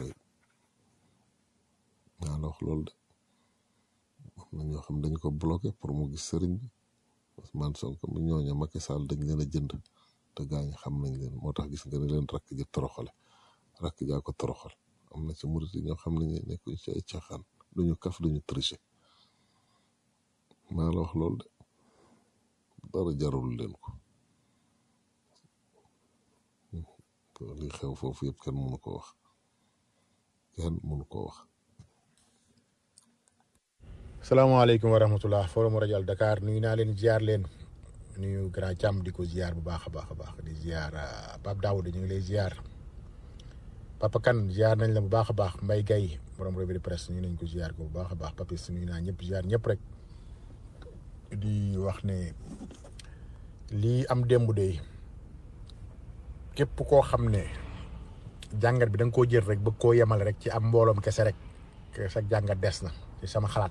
naa la wax loolu de am na ñoo xam dañ ko bloqué pour mu gis sëriñ bi Ousmane Sonko mi ñooñu Macky Sall dañ leen a jënd te gaañ xam nañ leen moo tax gis nga ne leen rakk ji toroxale rakk jaa ko toroxal am na ci murit yi ñoo xam ne ñu nekkuñ ci ay caaxaan duñu kaf duñu tricher maa la wax loolu de dara jarul leen ko li xew foofu yëpp kenn mënu ko wax kenn mënu ko wax salaamaaleykum wa rahmatullah forum rajo Dakar nuyu naa leen ziar leen nuyu grand Thiam di ko ziar bu baax a baax a baax di ziar Pape Daouda ñu ngi lay ziar Papa Kane ziar nañ la bu baax a baax Mbaye Gaye borom revue de presse ñu nañ ko ziar ko bu baax a baax Papis nuyu naa ñëpp ziar ñëpp rek di wax ne lii am démb de képp koo xam ne jàngat bi da nga koo jël rek bëgg koo yemal rek ci am mbooloom kese rek sa jàngat des na ci sama xalaat.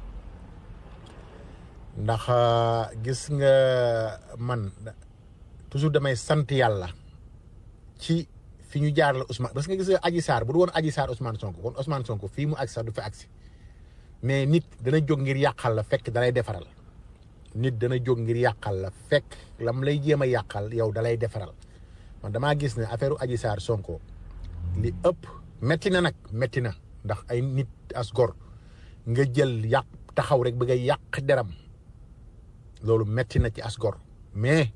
ndax gis nga man toujours damay sant yàlla ci fi ñu jaar la Ousmane parce que gis nga Adji Sarr bu du woon Adji Sarr Ousmane Sonko kon Ousmane Sonko fii mu agsi sax du fi agsi mais nit dana jóg ngir yàqal la fekk dalay defaral nit dana jóg ngir yàqal la fekk lam lay jéem a yàqal yow dalay defaral man damaa gis ne affaire u Adji Sarr Sonko li ëpp metti na nag metti na ndax ay nit as gor nga jël yàq taxaw rek bëgg a yàq deram loolu metti na ci as gor mais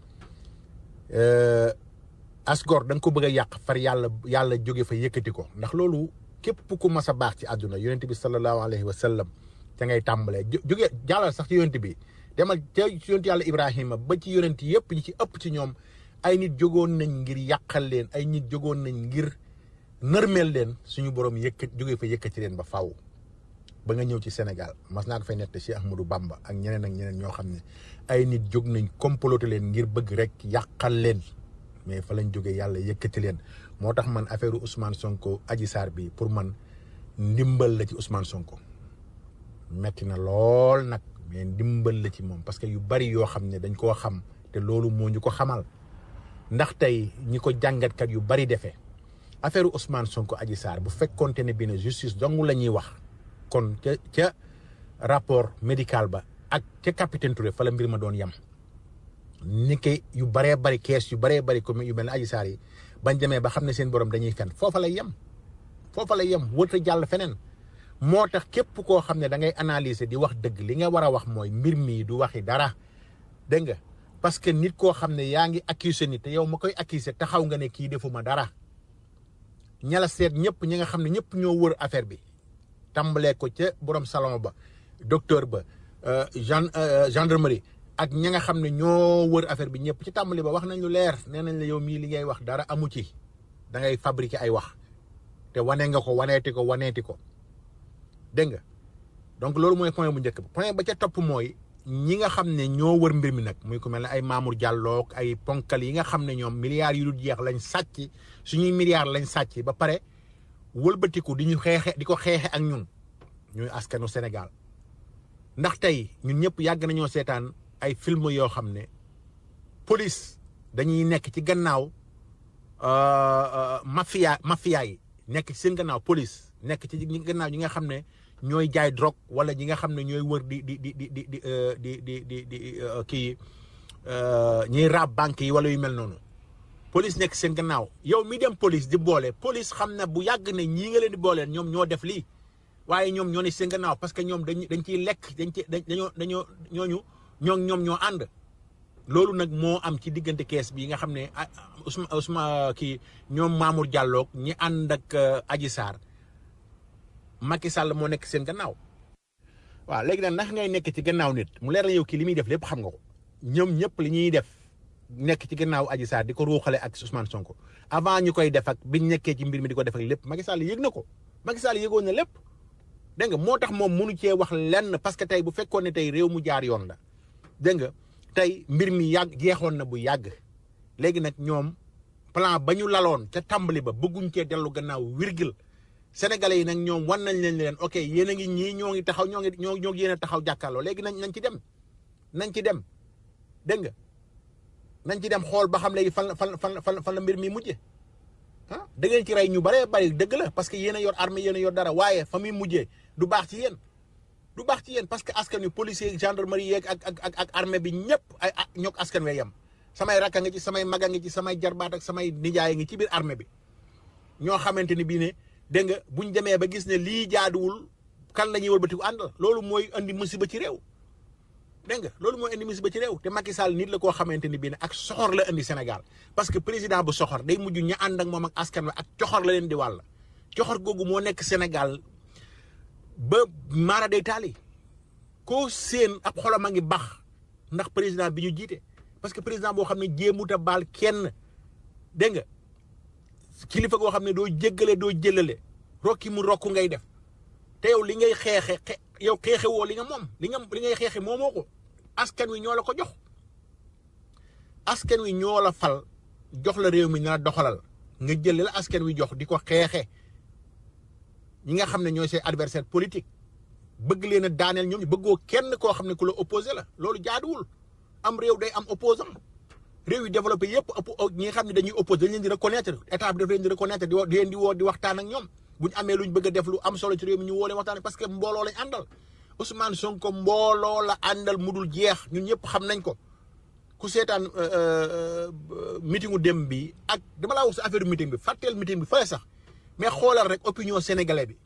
euh, as gor da nga ko bëgg a yàq far yàlla yàlla jóge fa yëkkati ko ndax loolu képp ku mas a baax ci àdduna yonent bi sallallahu alayhi wa sallam ca ngay tàmbalee jo- jóge jàllal sax ci yonent bi demal ca ci yonent yàlla Ibrahima ba ci yonent yëpp ñi ci ëpp ci ñoom ay nit jógoon nañ ngir yàqal leen ay nit jógoon nañ ngir nërmeel leen suñu borom yëkkat jóge fa yëkkati leen ba faaw ba nga ñëw ci Sénégal mas naa ko fay nett Cheikh Ahmadou Bamba ak ñeneen ak ñeneen ñoo xam ne ay nit jóg nañ comploté leen ngir bëgg rek yàqal leen mais fa lañ jógee yàlla yëkkati leen moo tax man affaire Ousmane Sonko Adji Sarr bi pour man ndimbal la ci Ousmane Sonko metti na lool nag mais ndimbal la ci moom parce que yu bari yoo xam ne dañ koo xam te loolu moo ñu ko xamal ndax tey ñi ko jàngatkat yu bari defee affaire Ousmane Sonko Adji Sarr bu fekkonte ne bi ne justice dong la ñuy wax kon ca ca rapport médical ba ak ca capitaine Touré fa la mbir ma doon yem ni ki yu baree bari kees yu baree bari comme yu mel ne Adji Sarr yi bañ demee ba xam ne seen borom dañuy fen foofa lay yem foofa lay yem wërta jàll feneen moo tax képp koo xam ne da ngay analyser di wax dëgg li nga war a wax mooy mbir mii du waxi dara dégg nga parce que nit koo xam ne yaa ngi accuser nit te yow ma koy accuser taxaw nga ne kii defuma dara ñala seet ñëpp ñi nga xam ne ñëpp ñoo wër affaire bi tàmbalee ko ca borom salon ba docteur ba gen gendarmerie ak ñi nga xam ne ñoo wër affaire bi ñëpp ci tàmbali ba wax nañ lu leer nee nañ la yow mii li ngay wax dara amu ci da ngay fabriquer ay wax te wane nga ko waneeti ko waneeti ko dégg nga donc loolu mooy point bu njëkk ba point ba ca topp mooy ñi nga xam ne ñoo wër mbir mi nag muy ku mel ne ay Mamour Diallo ak ay ponkal yi nga xam ne ñoom milliards yu dul jeex lañ sàcc suñuy milliards lañ sàcc ba pare wëlbatiku di ñu xeexe di ko xeexe ak ñun ñuy askanu Sénégal ndax tey ñun ñëpp yàgg nañoo seetaan ay film yoo xam ne police dañuy nekk ci gannaaw mafia mafia yi nekk ci seen gannaaw police nekk ci ñi gannaaw ñi nga xam ne ñooy jaay drogue wala ñi nga xam ne ñooy wër di di di di di di di di di di kii ñiy raab banque yi wala yu mel noonu police nekk seen gannaaw yow mi dem police di boole police xam na bu yàgg ne ñii nga leen di booleel ñoom ñoo def lii waaye ñoom ñoo ne seen gannaaw parce que ñoom dañ dañ ciy lekk dañ ci dañoo dañoo ñooñu ñoo ñoom ñoo ànd loolu nag moo am ci diggante kees bi nga xam ne Ousmane Ousmane kii ñoom Mamour Diallo ñi ànd ak Adji Sarr Macky Sall moo nekk seen gannaaw. waaw léegi nag ndax ngay nekk ci gannaaw nit mu leer la yow kii li muy def lépp xam nga ko ñoom ñëpp li ñuy def nekk ci gannaaw Adji Sarr di ko ruuxale ak Ousmane Sonko avant ñu koy def ak biñ nekkee ci mbir mi di ko def ak lépp Macky Sall yëg na ko Macky Sall yëgoon na lépp. dégg nga moo tax moom mënu cee wax lenn parce que tey bu fekkoon ne tey réew mu jaar yoon la dégg nga tey mbir mi yàgg jeexoon na bu yàgg léegi nag ñoom plan ba ñu laloon ca tàmbali ba bëgguñ cee dellu gannaaw virgule sénégalais yi nag ñoom wan nañ leen leen ok yéen a ngi ñii ñoo ngi taxaw ñoo ngi ñoo ñoo yéen a taxaw jàkkaarloo léegi nañ nañ ci dem nañ ci dem dégg nga nañ ci dem xool ba xam léegi fan la fan fan fan fan la mbir mi mujje ah da ngeen ci rey ñu bëree bëri dëgg la parce que yéen a yor armée yéen a yor dara waaye fa muy mujjee du baax ci yéen du baax ci yéen parce que askan wi policier gendarmerie yeeg ak ak ak ak armée bi ñëpp ay ñook askan wi yem samay rakka nga ci samay maga nga ci samay jarbaat ak samay nijaay ngi ci biir armée bi ñoo xamante ni bii ne dégg nga buñ demee ba gis ne lii jaaduwul kan la ñuy wëlbatiku àndal loolu mooy andi musiba ci réew dégg nga loolu mooy indi musiba ci réew te Macky Sall nit la koo xamante ni bii ne ak soxor la indi Sénégal parce que président bu soxor day mujj ñu ànd ak moom ak askan wi ak coxor la leen di wàll coxor googu moo nekk Sénégal ba maara day taali koo seen ab xolam a ngi bax ndax président bi ñu jiite parce que président boo xam ne jéemut a baal kenn dégg nga kilifa goo xam ne doo jéggale doo jëlale rokki mu rokku ngay def te yow li ngay xeexe xe yow xeexe woo li nga moom li nga li ngay xeexe moomoo ko askan wi ñoo la ko jox askan wi ñoo la fal jox la réew mi na la doxalal nga jël la askan wi jox di ko xeexe ñi nga xam ne ñooy say adversaire politique bëgg leen a daaneel ñoom ñu bëggoo kenn koo xam ne ku la opposé la loolu jaaduwul am réew day am opposant réew yi développé yëpp ñi nga xam ne dañuy opposé dañ leen di reconnaître état bi daf leen di reconnaître di di leen di woo di waxtaan ak ñoom bu ñu amee lu ñu bëgg a def lu am solo ci réew mi ñu woo leen waxtaan parce que mbooloo lañ àndal Ousmane Sonko mbooloo la àndal mu dul jeex ñun ñëpp xam nañ ko ku seetaan meetingu dem bi ak dama laa wax sa affaire meeting bi fàtteel meeting bi fële sax mais xoolal rek opinion sénégalais bi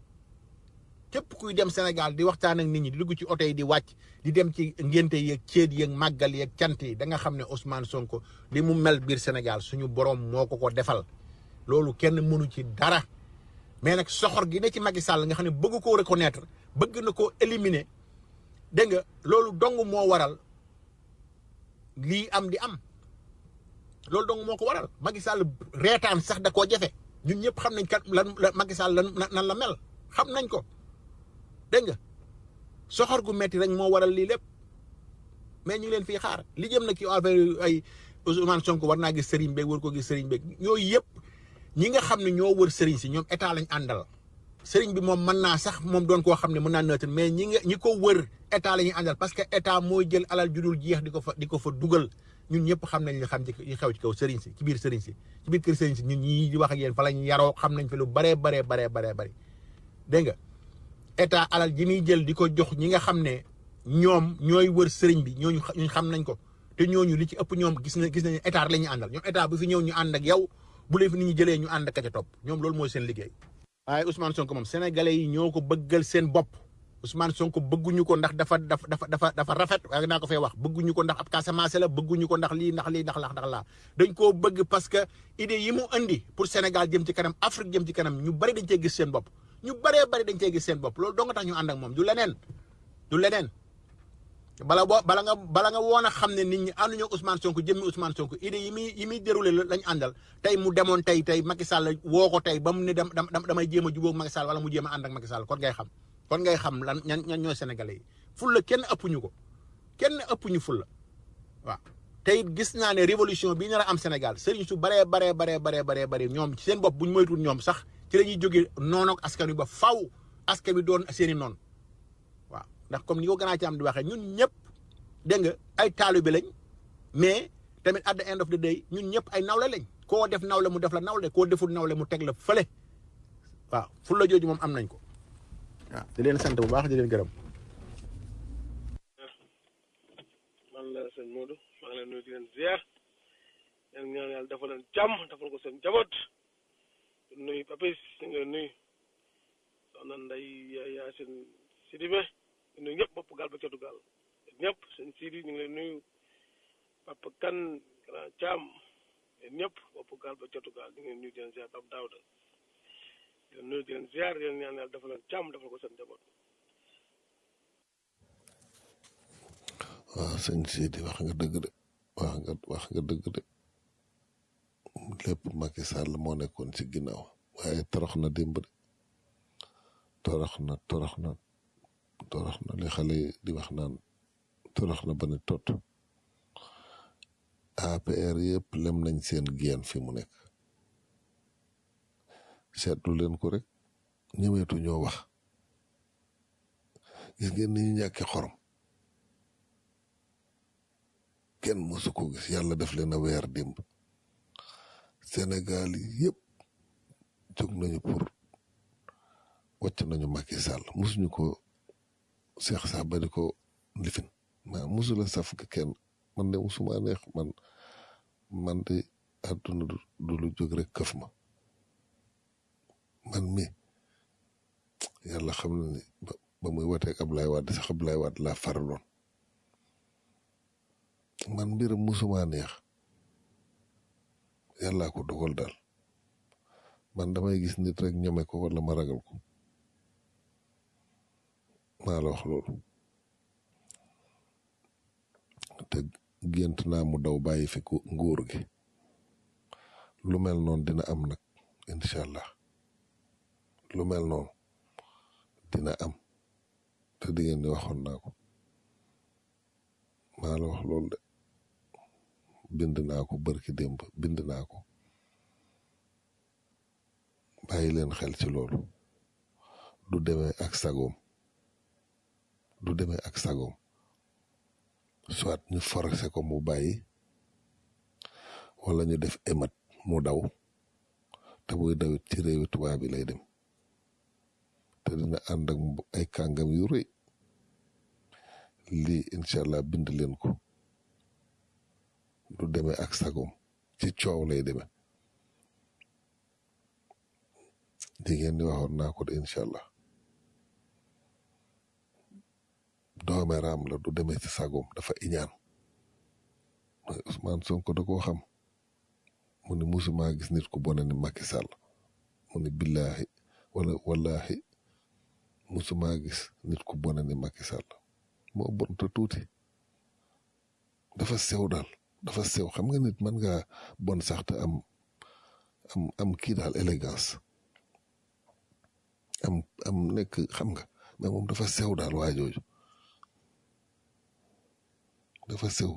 képp kuy dem Sénégal di waxtaan ak nit ñi di dugg ci oto yi di wàcc di dem ci ngénte yeeg céet yeeg màggal yeeg cant yi da nga xam ne Ousmane Sonko li mu mel biir Sénégal suñu borom moo ko ko defal loolu kenn mënu ci dara mais nag soxor gi ne ci Macky Sall nga xam ne bëgg koo reconnaître bëgg na koo éliminer dégg nga loolu dong moo waral lii am di am loolu dong moo ko waral Macky Sall reetaan sax da koo jafe ñun ñëpp xam nañ kat lan la Macky Sall lan nan la mel xam nañ ko dégg nga soxor gu metti rek moo waral lii lépp mais ñu ngi leen fii xaar li jëm na ki affaire ay Ousmane Sonko war naa gis sëriñ beeg war ko gis sëriñ beeg yooyu yëpp ñi nga xam ne ñoo wër sëriñ si ñoom état lañ àndal sëriñ bi moom mën naa sax moom doon koo xam ne mën naa neutre mais ñi nga ñi ko wër état la ñuy àndal parce que état mooy jël alal judul jeex di ko fa di ko fa dugal ñun ñëpp xam nañ li xam ci li xew ci kaw sëriñ si ci biir sëriñ si ci biir kër sëriñ si ñun ñii di wax ak yéen fa lañ yaroo xam nañ fi lu baree baree baree baree bëri dégg nga état alal ji muy jël di ko jox ñi nga xam ne ñoom ñooy wër sëriñ bi ñooñu ñu xam nañ ko te ñooñu li ci ëpp ñoom gis na gis nañ état la ñuy àndal ñoom état bu fi ñëw ñu ànd ak yow bu leen fi nit ñi jëlee ñu ànd ak ca topp ñoom loolu mooy seen liggéey waaye Ousmane Sonko moom sénégalais yi ñoo ko bëggal seen bopp Ousmane Sonko bëgguñu ko ndax dafa dafa dafa dafa dafa rafet waaye naa ko fay wax bëgguñu ko ndax ab Casamance la bëgguñu ko ndax lii ndax lii ndax laa ndax laa dañ koo bëgg parce que idée yi mu indi pour Sénégal jëm ci kanam Afrique jëm ci kanam ñu bari dañ cee gis seen bopp ñu baree bari dañ cee gis seen bopp loolu doo nga tax ñu ànd ak moom du leneen du leneen bala boo bala nga bala nga woon a xam ne nit ñi ànduñu Ousmane Sonko jëmmi Ousmane Sonko idée yi muy yi muy déroulé lañ àndal tey mu demoon tey tey Macky Sall woo ko tey ba mu ne dem damay jéem a jubóog Macky Sall wala mu jéem a ànd ak Macky Sall kon ngay xam kon ngay xam lan ñan ñan ñooy sénégalais yi fulla kenn ëppuñu ko kenn ëppuñu fulla waaw tey gis naa ne révolution bii nar a am Sénégal sëriñ su baree baree baree baree baree baree ñoom ci seen bopp buñ moytuwul ñoom sax ci la ñuy jógee noonu ak askan wi ba faw askan wi doon seeni noonu waaw ndax comme ni ko gën a ci am di waxee ñun ñëpp dégg nga ay taalibe lañ mais tamit at the end of the day ñun ñëpp ay nawle lañ koo def nawle mu def la nawle koo deful nawle mu teg la fële waaw fulla jooju moom am nañ ko waaw di leen sant bu baax di leen gërëm. man la sëñ Modou maa ngi leen nuyu di leen ziar leen ñaan yàlla defal leen jàmm defal ko seen jaboot nuyu papis ñu ngi leen nuyu soxna Ndey Yaasin Sidibé nuyu ñëpp bopp gaal ba cotu gaal ñëpp sëñ Sidi ñu ngi leen nuyu Papa Kan Grand Thiam ñëpp bopp gaal ba cotu gaal ñu ngi leen nuyu di leen ziar Papa Daouda di leen nuyu di leen ziar di leen ñaan yàlla defal leen jàmm defal ko seen jaboot waaw sëñ Sidi wax nga dëgg de wax nga wax nga dëgg de lépp Macky Sall moo nekkoon ci ginnaaw waaye torox na démb de torox na torox na torox na li xale yi di wax naan torox na ba ne tot APR yëpp lem nañ seen génn fi mu nekk seetlu leen ko rek ñëweetu ñoo wax gis ngeen ni ñu ñàkkee xorom kenn mosu ko gis yàlla def leen a weer démb Sénégal yëpp jóg nañu pour wàcc nañu Macky Sall mosuñu ko seex sax ba di ko lifin maa mosula saf ka kenn man de musuma neex man man de àdduna du lu jóg rek këf ma man mi yàlla xam na ni ba muy wateeg Ablaye Wade sax Ablaye Wade laa faraloon man mbiram musuma neex yàllaa ko dogal daal man damay gis nit rek ñeme ko wala ma ragal ko maa la wax loolu te gént naa mu daw bàyyi fi ko nguur gi lu mel noonu dina am nag incha allah lu mel noonu dina am te di ngeen di waxoon naa ko maa la wax loolu de bind naa ko barki démb bind naa ko bàyyi leen xel ci loolu du demee ak sagoom du demee ak sagoom soit ñu forcé ko mu bàyyi wala ñu def émat mu daw te buy dawit ci réewi tubaab bi lay dem te dina ànd ak ay kàngam yu rëy lii incha allah bind leen ko du demee ak sagom ci coow lay demee jigéen di waxoon naa ko de incha allah doomeeraam la du demee ci sagom dafa iñaan mooy Ousmane Sonko da koo xam mu ne musuma gis nit ku bone ni Macky Sall mu ne billaahi wala wallahi musuma gis nit ku bone ni Macky Sall moo bon te tuuti dafa sew daal dafa sew xam nga nit mën nga bon sax te am am am kii daal élégance am am nekk xam nga mais moom dafa sew daal waa jooju dafa sew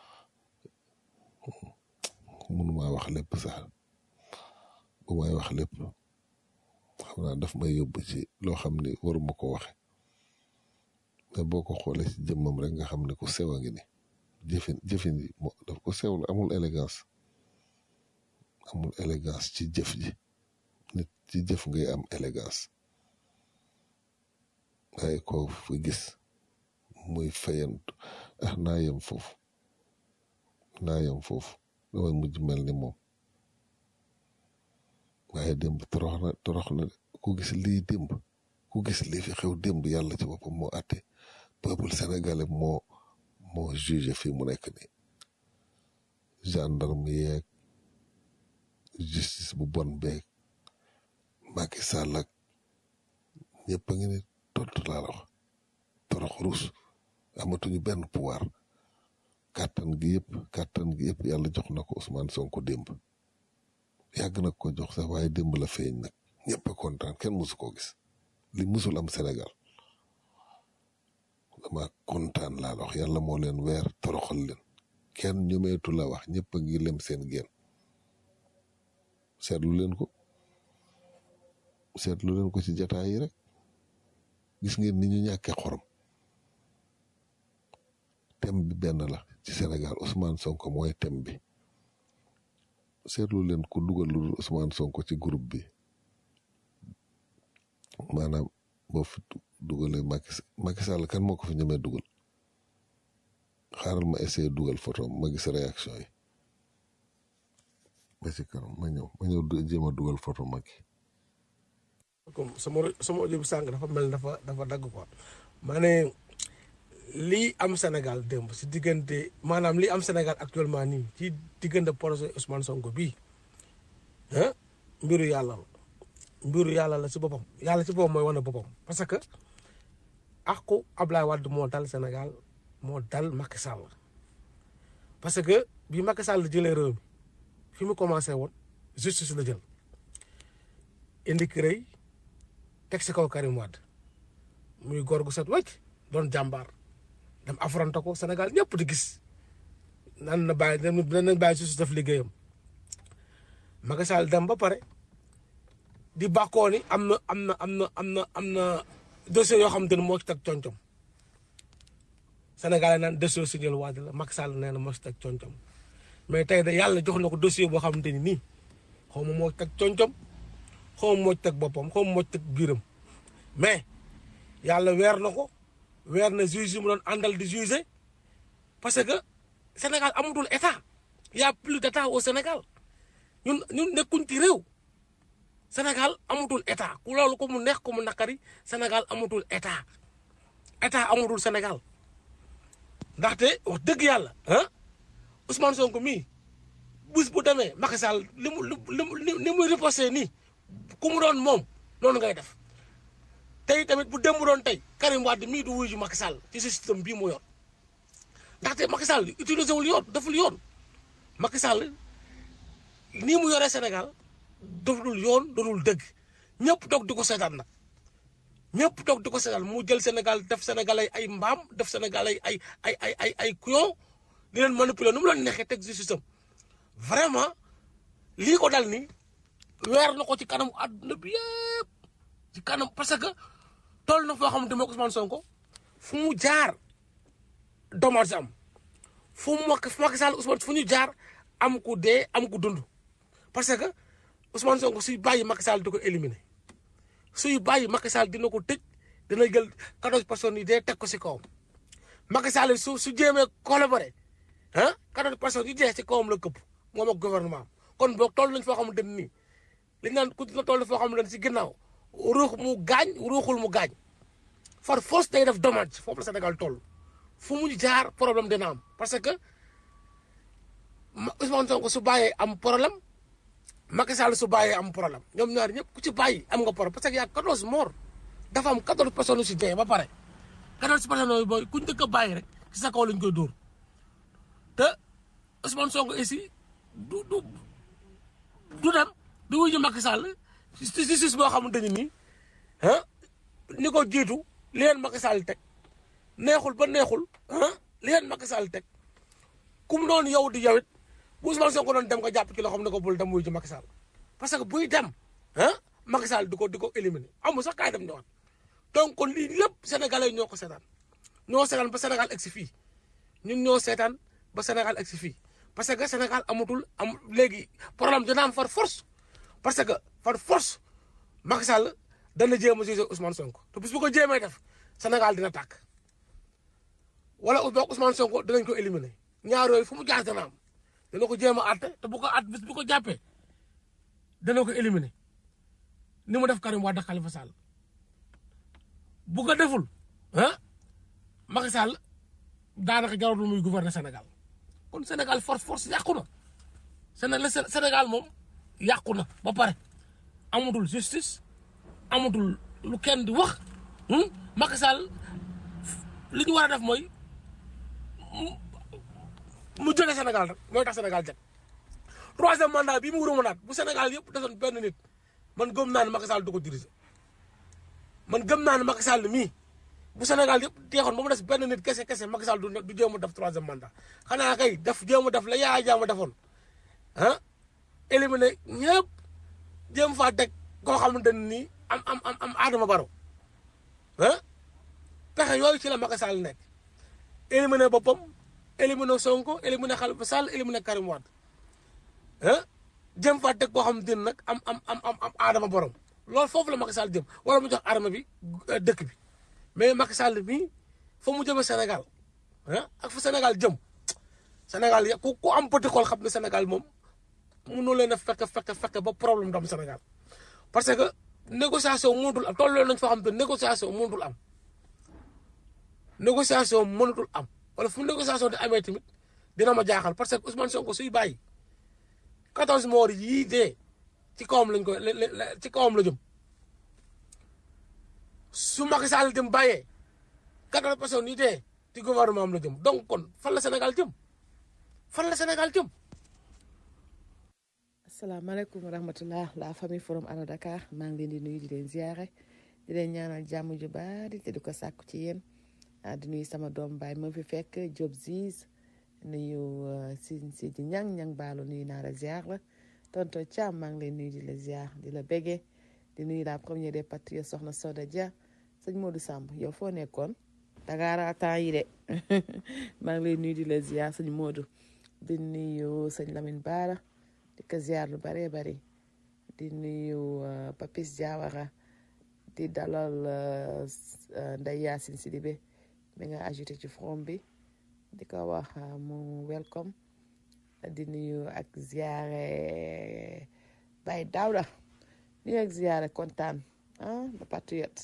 mënuma wax lépp sax bu may wax lépp xam naa daf may yóbbu ci loo xam ni waruma ko waxe mais boo ko xoolee ci jëmmam rek nga xam ne ku sew a ngi ni jëfin jëfin yi moo daf ko sew la amul élégance amul élégance ci jëf ji nit ci jëf ngay am élégance waaye ko fi gis muy fayantu ah naa yem foofu naa yem foofu damay mujj mel ni moom waaye démb torox na torox na ku gis lii démb ku gis lii fi xew démb yàlla ci boppam moo àtte peuple sénégalais moo moo jugé fii mu nekk nii gendarme yeeg justice bu bon beeg Macky Sall ak ñëpp a ngi ni tontu laa la wax torox rus amatuñu benn pouvoir kàttan gi yëpp kàttan gi yëpp yàlla jox na ko Ousmane Sonko démb yàgg na ko jox sax waaye démb la feeñ nag ñëpp a kontaan kenn musu koo gis li musul am Sénégal dama kontaan laa la wax yàlla moo leen weer toroxal leen kenn ñomeetu la wax ñëpp a ngi lem seen génn seetlu leen ko seetlu leen ko ci jataay yi rek gis ngeen ni ñu ñàkkee xorom thème bi benn la ci Sénégal Ousmane Sonko mooy thème bi seetlu leen ku dugal lu dul Ousmane Sonko ci groupe bi maanaam boo fi dugalee Macky Macky Sall kan moo ko fi ñemee dugal xaaral ma essayé dugal photo ma gis réaction yi ba ci kanam ma ñëw ma ñëw jéem a dugal photo Macky comme sama sama audio bi sànq dafa mel dafa dafa dagg quoi ma ne lii am Sénégal démb si diggante maanaam lii am Sénégal actuellement nii ci diggante projet Ousmane Sonko bii ah mbiru yàlla la mbiru yàlla la si boppam yàlla si boppam mooy wane boppam parce que àqu Ablaye Wade moo dal Sénégal moo dal Macky Sall parce que bi Macky Sall jëlee réew mi fi mu commencé woon justice la jël indi CREI teg si kaw Karim Wade muy góor gu set wecc doon jàmbaar dem affronté ko Sénégal ñëpp di gis nan na bàyyi nan bàyyi justice def liggéeyam Macky Sall dem ba pare di bàkkoo ni am na am na am na am na am na dossier yoo xamante ne moo ci teg concom Sénégal naan dossier signal Wade la Macky Sall nee na moo ci teg concom mais tey de yàlla jox na ko dossier boo xamante ni nii xaw ma moo ci teg concom xaw ma moo ci teg boppam xaw ma moo ci teg biiram mais yàlla weer na ko weer na juge yi mu doon àndal di juger parce que Sénégal amatul état y a plus d'état au Sénégal ñun ñun nekkuñ ci réew Sénégal amatul état ku loolu ko mu neex ko mu naqari Sénégal amatul état état amatul Sénégal ndaxte wax dëgg yàlla ah Ousmane Sonko mii bés bu demee Macky Sall li mu li mu li muy riposté nii ku mu doon moom noonu ngay def tey tamit bu dem doon tey Karim Wade mii du wuyu ju Macky Sall ci système bii mu yor ndaxte Macky Sall utilisé wul yoon deful yoon Macky Sall nii mu yoree Sénégal doful yoon dodul dëgg ñëpp toog di ko seetaan nag ñëpp toog di ko seetaan mu jël Sénégal def Sénégal ay ay mbaam def Sénégal ay ay ay ay ay ay kuyon di leen manipuler nu mu leen neexee teg justice am vraiment lii ko dal ni weer na ko ci kanamu àdduna bi yëpp ci kanam parce que toll na foo xamante ne Ousmane Sonko fu mu jaar dommage am fu mu fu Macky Sall Ousmane fu ñu jaar am ku dee am ku dund parce que Ousmane Sonko suy bàyyi Macky Sall di ko éliminer suy bàyyi Macky Sall dina ko tëj dina jël quatorze personnes yi dee teg ko si kawam Macky Sall su su jéemee collaborer ah quatorze personnes yi dee ci kawam la këpp moom ak gouvernement am kon boog toll nañ foo xamante ne nii li ñu naan ku la toll foo xamante ne ci ginnaaw ruux mu gaañ ruuxul mu gaañ far force day def dommage foofu la Sénégal toll fu mu jaar problème dina am parce que ma Ousmane Sonko su bàyyee am problème Macky Sall su bàyyee am problème ñoom ñaar ñëpp ku ci bàyyi am nga problème parce que y' a 14 morts dafa am 14 personnes yu si dee ba pare 14 personnes yooyu booy kuñ dëkk a bàyyi rek ci sa kaw lañ koy dóor te Ousmane Sonko ici du du du dem du wuyu Macky Sall ci justice boo xamante ni nii ah ni ko jiitu li leen Macky Sall teg neexul ba neexul ah li leen Macky Sall teg kum noonu yow di yow it bu Ousmane Sonko doon dem nga jàpp ci loo xam ne ko bul dem wuyu ji Macky Sall parce que buy dem ah Macky Sall di ko di ko éliminer amul sax kaay dem ñëwaat donc kon lii lépp sénégalais yi ñoo ko seetaan ñoo seetaan ba Sénégal egg si fii ñun ñoo seetaan ba Sénégal egg si fii parce que Sénégal amatul am léegi problème dina am far force parce que far force Macky Sall dana jéem a jugé Ousmane Sonko te bis bu ko jéemee def Sénégal dina tàkk wala boog Ousmane Sonko dinañ ko éliminer ñaar yooyu fu mu jaar dana am dana ko jéem a àtte te bu ko àtt bis bu ko jàppee dana ko éliminer ni mu def Karim Wade ak Khalifa Sall bu ko deful ah Macky Sall daanaka jaratul muy gouverner Sénégal kon Sénégal force force yàqu na Sénégal Sénégal moom yàqu na ba pare amatul justice amatul lu kenn di wax Macky Sall li ñu war a def mooy mu jóge Sénégal rek mooy tax Sénégal jag troisième mandat bii mu war a mënaat bu Sénégal yëpp desoon benn nit man gëm naa ne Macky Sall du ko diriger man gëm naa ne Macky Sall mii bu Sénégal yëpp teexoon ba mu des benn nit kese kese Macky Sall du du jéem a def troisième mandat xanaa kay def jéem a def la Yaya Jammeh defoon ah éliminer ñëpp jéem faa teg koo xamante ne nii am am am am Adama Barrow ah pexe yooyu ci la Macky Sall nekk éliminer boppam éliminer Sonko éliminer Khalifa Sall éliminer Karim Wade ah jëm faa teg koo xamante ne nag am am am am am Adama Barrow loolu foofu la Macky Sall jëm wala mu jox arme bi dëkk bi mais Macky Sall mii fa mu jëmee Sénégal ah ak fa Sénégal jëm Sénégal ya ku ku am petit xol xam ne Sénégal moom mënoo leen a fekk fekk fekk ba problème dam Sénégal parce que négociation mënatul am tolloo nañ foo xam te négociation mënatul am négociation mënatul am wala fu négociation di amee tamit dina ma jaaxal parce que Ousmane Sonko suy bàyyi 14 morts yii dee ci kawam lañ koy ci kawam la jëm su Macky Sall dem bàyyee 14 personnes yi dee ci gouvernement am la jëm donc kon fan la Sénégal jëm fan la Sénégal jëm. asalaamaaleykum wa rahmatulah la famille forum Allo Dakar maa ngi leen di nuyu di leen ziare di leen ñaanal jàmm ju bari te di ko sàkku ci yéen ah di nuyu sama doom baay ma fi fekk Diop Ziz nuyu si si di ñang ñang baalo nuyu naa la ziar la tonto Thiam maa ngi leen nuyu di la ziar di la bége di nuyu la première des patriotes soxna Soda Dia sëñ Modou Samb yow foo nekkoon Dakar temps yi de maa ngi lay nuyu di la ziar sëñ Modou di nuyu sëñ Lamine Bara di ko ziar lu bëree bëri di nuyu Papis Diawara di dalal Ndeye Yacine Sidibé mi nga ajouté ci forum bi di ko wax mu welcome di nuyu ak ziare Baye Daouda nuyu ak ziare kontaan ah ba patriote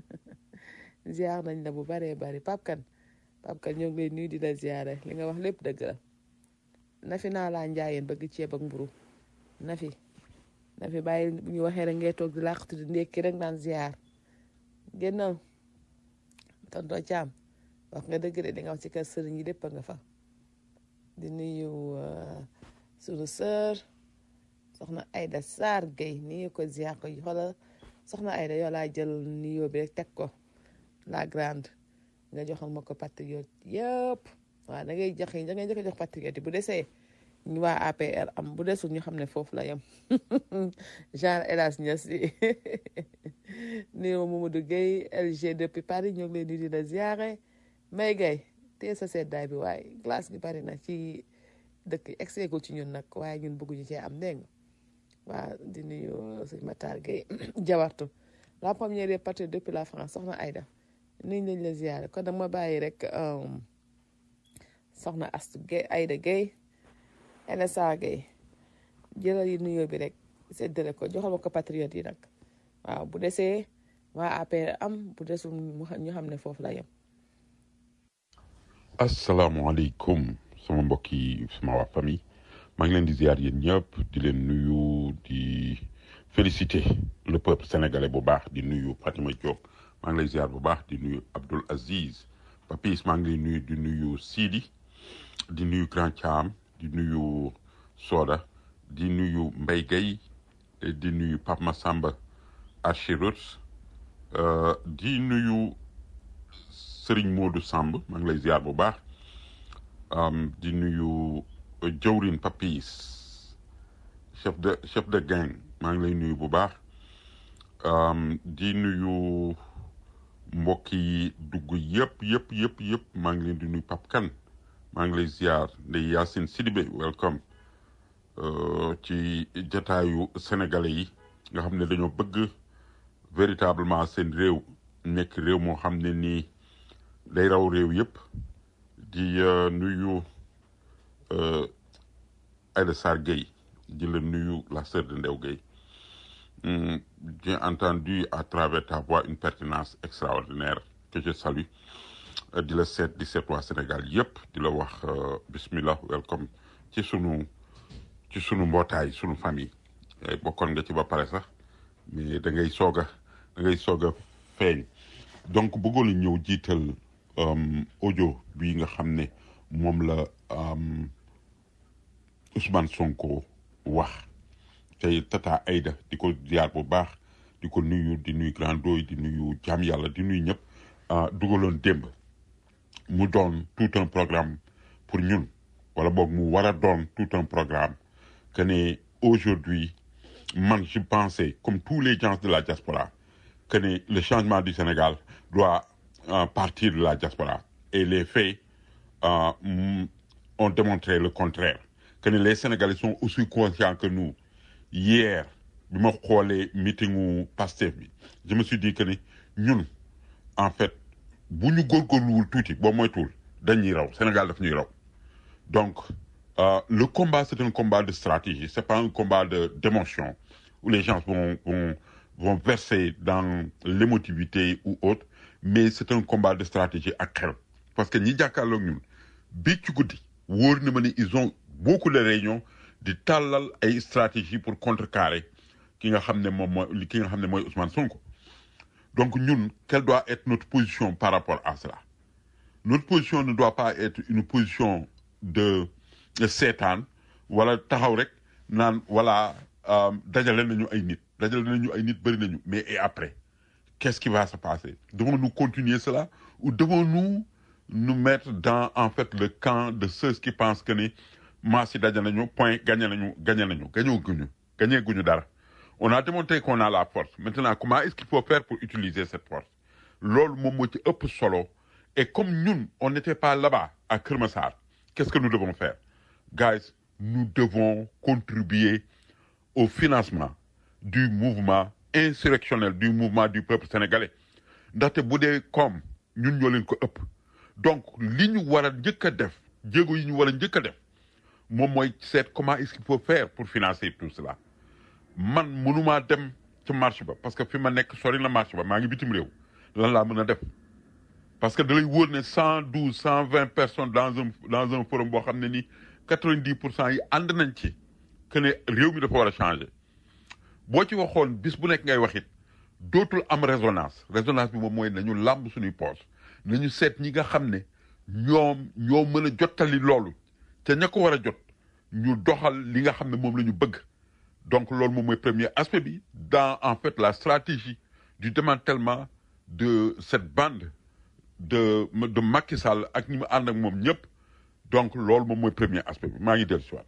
ziar nañ la bu bëree bëri Pape Kane Pape Kane ñoo ngi lay nuyu di la ziare li nga wax lépp dëgg la nafi naa laa njaayeen bëgg ceeb ak mburu nafi nafi bàyyi bu ñu waxee rek ngay toog di làqatu di ndékki rek naan ziar génnal tonto caam wax nga dëgg de di nga wax ci kër sëriñ yi lépp nga fa di nuyu sunu sœur soxna Aida Sarr Gueye nii ko ziar ko xoolal soxna Aida yow laa jël nuyoo bi rek teg ko la grande nga joxal ma ko patriote yëpp waaw da ngay joxe da ngay joxe jox patriote bu desee ñu waa APR am bu desul ñu xam ne foofu la yem genre hélas Niass yi nuyu Mamadou Gueye LG depuis Paris ñoo ngi leen di di la ziare may gay tee sa seddaay bi waaye glace bi bari na ci dëkk exeegul ci ñun nag waaye ñun bëgguñu cee am dégg nga waaw di nuyu sëñ Matar Gueye jawartu la première des patriotes depuis la France soxna Aïda nuyu nañ la ziare kon nag ma bàyyi rek soxna Astu Gueye Ayda Gueye NSA Gueye jëlal yi nuyoo bi rek séddale ko joxal ma ko patriote yi nag waaw bu desee waa APR am bu desul mu xam- ñu xam ne foofu la yem asalaamaaleykum sama mbokk yi sama waa famille maa ngi leen di ziar yéen ñëpp di leen nuyu di féliciter le peuple sénégalais bu baax di nuyu Fatima Diop maa ngi lay ziar bu baax di nuyu Abdoul Aziz Papis maa ngi lay nuyu di nuyu Sidi di nuyu Grand Thiam di nuyu Soda di nuyu Mbaye Gueye et di nuyu Pape Massamba Archirut euh, di nuyu Serigne Modou Samb maa ngi lay ziar bu baax um, di nuyu uh, jawrin Papis chef de chef de gang maa ngi lay nuyu bu baax um, di nuyu mbokk yi dugg yëpp yëpp yëpp yëpp maa ngi leen di nuyu Pap Kan maa ngi lay ziar ndey Yacine Sidibé welcome uh, ci jataayu sénégalais yi nga xam ne dañoo bëgg véritablement seen réew nekk réew moo xam ne nii day raw réew yëpp di euh, nuyu euh, Aïda Sarr Gueye di la nuyu la sœur de Ndew Gueye Hum, j'ai entendu à travers ta voix une pertinence extraordinaire que je salue Euh, di la seet di seet waa Sénégal yëpp di la wax euh, bismillah welcome ci sunu ci sunu mbootaay sunu famille Eh, bokkoon nga ci ba pare sax mais da ngay soog a da ngay soog a feeñ donc bëggoon a ñëw jiital um, audio bi nga xam ne moom la um, Ousmane Sonko wax tey tata Aïda di ko ziar bu baax di ko nuyu di nuyu grand doy di nuyu jaam yàlla di nuyu ñëpp ah, dugaloon démb mu doon tout un programme pour ñun wala boog mu war a doon tout un programme que ne aujourd'hui man je pensais comme tous les gens de la diaspora que ne le changement du Sénégal doit euh, partir de la diaspora et les faits euh, mm, ont démontré le contraire que ne les Sénégalais sont aussi conscients que nous hier bi ma xoolee meetingu Pastef bi je me suis dit que ne ñun en fait bu ñu góorgóorluwul tuuti boo moytuwul dañuy raw Sénégal daf ñuy raw donc euh, le combat c'est un combat de stratégie c'est pas un combat de d'émotion où les gens vont vont vont verser dans l'émotivité ou autre mais c'est un combat de stratégie ak xel parce que ñi jàkkaarloog ñun bi ci guddi wóor na ma ne ils ont beaucoup de réunions di tàllal ay stratégie pour contrecarrer ki nga xam ne moom mooy ki nga xam ne mooy Ousmane Sonko donc ñun quelle doit être notre position par rapport à cela notre position ne doit pas être une position de de seetaan wala taxaw rek naan voilà euh, dajale nañu ay nit dajale nañu ay nit bëri nañu mais et après qu'est-ce qui va se passer devons-nous continuer cela ou devons-nous nous mettre dans en fait le camp de ceux qui pensent que ni maas yi daje nañu point gagné nañu gagné nañu gañoo guñu gagné guñu dara on a démontré qu'on a la force maintenant comment est-ce qu'il faut faire pour utiliser cette force loolu moom moo ci ëpp solo et comme ñun on n'était pas là-bas à Kër Massar qu'est-ce que nous devons faire guys nous devons contribuer au financement du mouvement insurrectionnel du mouvement du peuple sénégalais ndaxte bu dee comme ñun ñoo leen ko ëpp donc li ñu war a njëkk a def jéego yi ñu war a njëkk a def moom mooy seet comment est-ce qu'il faut faire pour financer tout cela man mënumaa dem ci marché ba parce que fi ma nekk sori na marché ba maa ngi bitim réew lan laa mën a def parce que da lay wóor ne cent douze cent vingt personnes dans un dans un forum boo xam ne ni quatre-vingt-dix pour cent yi ànd nañ ci que ne réew mi dafa war a changer boo ci waxoon bis bu nekk ngay wax it dootul am résonance résonance bi moom mooy nañu làmb suñuy poos nañu seet ñi nga xam ne ñoom ñoo mën a jottali loolu te ña ko war a jot ñu doxal li nga xam ne moom la ñu bëgg donc loolu moom mooy premier aspect bi dans en fait la stratégie du démantèlement de cette bande de de Macky Sall ak ñi mu ànd ak moom ñëpp donc loolu moom mooy premier aspect bi maa ngi dellu si waat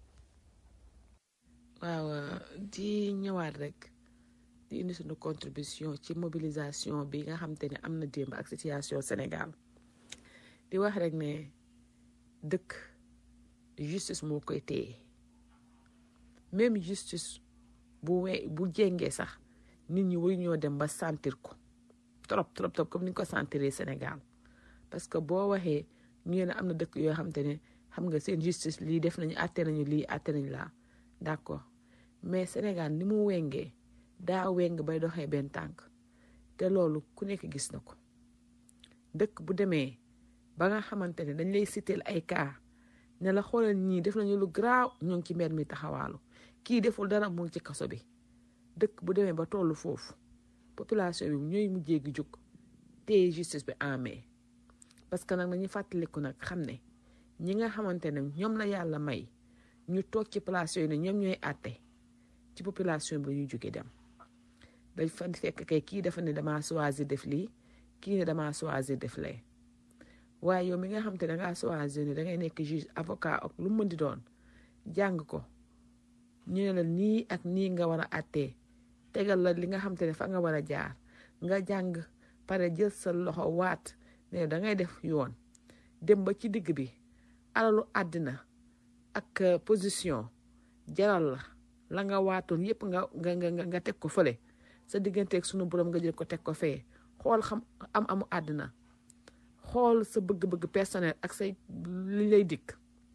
waaw di ñëwaat rek di indi suñu contribution ci mobilisation bi nga xam te ne am na démb ak situation Sénégal di wax rek ne dëkk justice moo koy téye même justice bu we bu jéngee sax nit ñi waru ñoo dem ba sentir ko trop trop trop comme ni ñu ko sentiree Sénégal parce que boo waxee ñu ne am na dëkk yoo xamante ne xam nga seen justice lii def nañu àtte nañu lii àtte nañu laa d'accord mais Sénégal ni mu wengee daa weng bay doxee benn tànk te loolu ku nekk gis na ko dëkk bu demee ba nga xamante ne dañ lay citeel ay cas ne la xoolal ñii def nañu lu garaaw ñoo ngi ci mbedd mi taxawaalu kii deful dara mu ngi ci kaso bi dëkk bu demee ba tollu foofu population bi ñooy mujjee gi jóg téye justice bi en main parce que nag nañu fàttaliku nag xam ne ñi nga xamante ne ñoom la yàlla may ñu toog ci place yooyu ne ñoom ñooy àtte ci population bi la ñuy jóge dem dañ fa fekk kay kii dafa ne damaa choisir def lii kii ne damaa choisir def lee waaye yow mi nga xam te da ngaa choisir ne da ngay nekk juge avocat ak lu mu mën di doon jàng ko ñu ne la nii ak nii nga war a àttee tegal la li nga xam te ne fa nga war a jaar nga jàng pare jël sa loxo waat ne da ngay def yoon dem ba ci digg bi alalu àddina ak euh, position jaral la la nga waatoon yépp nga nga nga nga teg ko fële sa digganteeg sunu borom nga jël ko teg ko fee xool xam am amu àddina xool sa bëgg-bëgg personnel ak say li lay dikk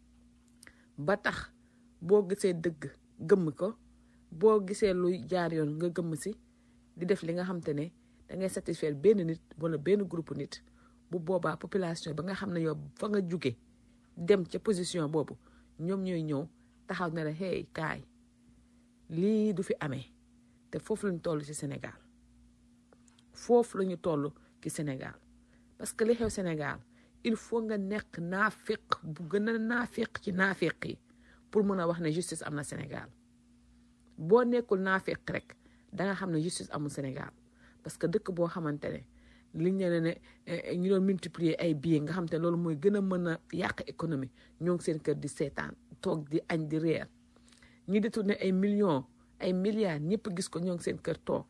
ba tax boo gisee dëgg gëmm ko boo gisee luy jaar yoon nga gëmm si di def li nga xam te ne da ngay satisfaire benn nit wala benn groupe nit bu boobaa population ba nga xam ne yow fa nga jóge dem ca position boobu ñoom ñooy ñëw taxaw ne la hey kaay lii du fi amee te foofu lañu toll ci Sénégal foofu lañu toll ci Sénégal parce que li xew Sénégal il faut nga nekk naafiq bu gën a naafiq ci naafiq yi pour mën a wax ne justice am na Sénégal boo nekkul naafiq rek da nga xam ne justice amul Sénégal parce que dëkk boo xamante ne li ñu ne ne eh, ñu doon multiplier ay billets nga xam te ne loolu mooy gën a mën a yàq économie ñoo ngi seen kër di seetaan toog di añ di reer ñi di tourner ay millions ay milliards ñëpp gis ko ñoo ngi seen kër toog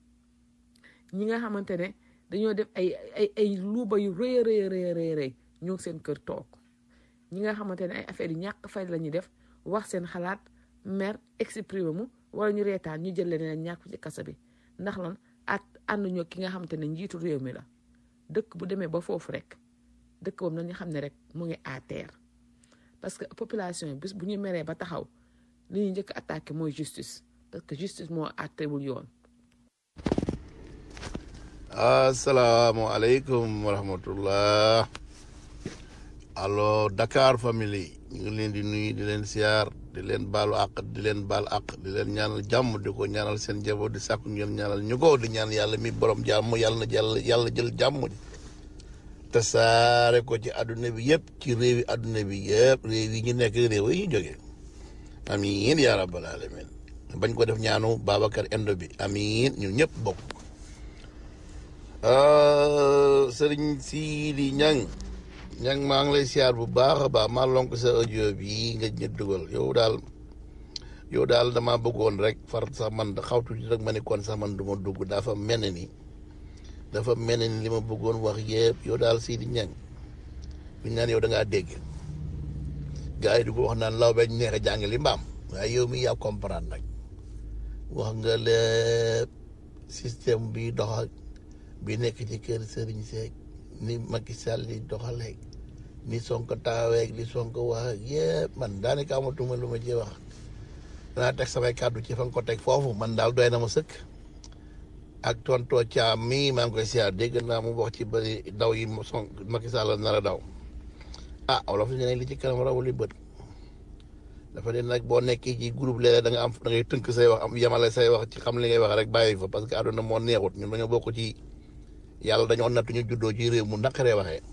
ñi nga xamante ne dañoo def ay ay ay luuba yu rëy a rëy rëy rëy rëy ñoo ngi seen kër toog ñi nga xamante ne ay affaires yu ñàkk fay la ñuy def wax seen xalaat mer exprimer mu wala ñu reetaan ñu jël leen ñàkk ci kasa bi ndax lan at ànd ñoo ki nga xamante ne njiitu réew mi la dëkk bu demee ba foofu rek dëkk boobu nañu xam ne rek mu ngi à terre parce que population yi bis bu ñu meree ba taxaw li ñuy njëkk attaqué mooy justice parce que justice moo àttewul yoon asalaamaaleykum wa rahmatullah allo Dakar family ñu ngi leen di nuyu di leen siyaar di leen baalu àq di leen baal àq di leen ñaanal jàmm di ko ñaanal seen njaboot di sàkku ngeen ñaanal ñu ko di ñaan yàlla mi borom jàmm yàlla na yàlla yàlla jël jàmm te saare ko ci àdduna bi yëpp ci réewi àdduna bi yëpp réew yi ñu nekk réew yi ñu jógee amiin yaa rabbal alamin bañ ko def ñaanu Babacar Endo bi amiin ñun ñëpp bokk sëriñ Sidi Ñang ñang maa ngi lay siyaar bu baax a baax maa lonk sa audio bi nga ñu dugal yow daal yow daal dama bëggoon rek far sax man xawtu ci rek ma ni kon sax man du ma dugg dafa mel ni dafa mel ni li ma bëggoon wax yëpp yow daal Sidi Ñang bu ñu naan yow da ngaa dégg gars yi du ko wax naan law beñ neex a jàng li mbaam waaye yow mi yaa comprendre nag wax nga lépp système bi doxal bi nekk ci kër Serigne Seck ni Macky Sall di doxaleeg ni Sonko taxaweeg li Sonko wax ak yëpp man daanaka amatuma lu ma ci wax danaa teg samay kàddu ci fa nga ko teg foofu man daal doy na ma sëkk ak tonto Thiam mii maa ngi koy siyaar dégg naa mu wax ci bëri daw yi son Macky Sall nar a daw ah wala fi ne li ci kanam rawul li bët dafa ne nag boo nekkee ci groupe léeg da nga am da ngay tënk say wax am yemale say wax ci xam li ngay wax rek bàyyi fa parce que àdduna moo neexut ñun dañoo bokk ci yàlla dañoo nattu ñu juddoo ci réew mu naqaree waxee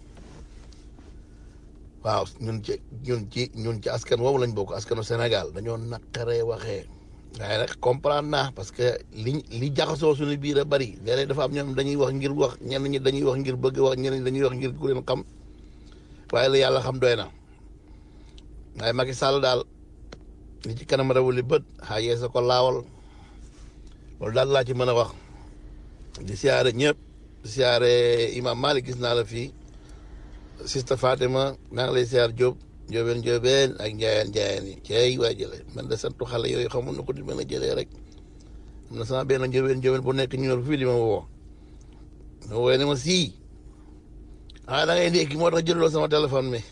waaw ñun ci ñun ci ñun ci askan woowu lañ bokk askanu Sénégal dañoo naqaree waxee waaye nag comprendre naa parce que li li jaxasoo suñu biir a bari léeg-léeg dafa am ñoom dañuy wax ngir wax ñenn ñi dañuy wax ngir bëgg wax ñenn ñi dañuy wax ngir ku leen xam waaye la yàlla xam doy na waaye Macky Sall daal li ci kanam rawul li bët xaajee sa ko laawal loolu daal laa ci mën a wax di siyaare ñëpp di siyaare Imam Malik gis naa la fii sista Fatima maa ngi lay siyaar Diop Diobène Diobène ak Ndiayeen Ndiayeen yi cey waa jële man de santu xale yooyu xamul na ko di mën a jëlee rek am na sama benn Diobène Diobène bu nekk ñu yor fii di ma woo ma woowee ne ma sii ah da ngay ndékki moo tax jëloo sama téléphone mi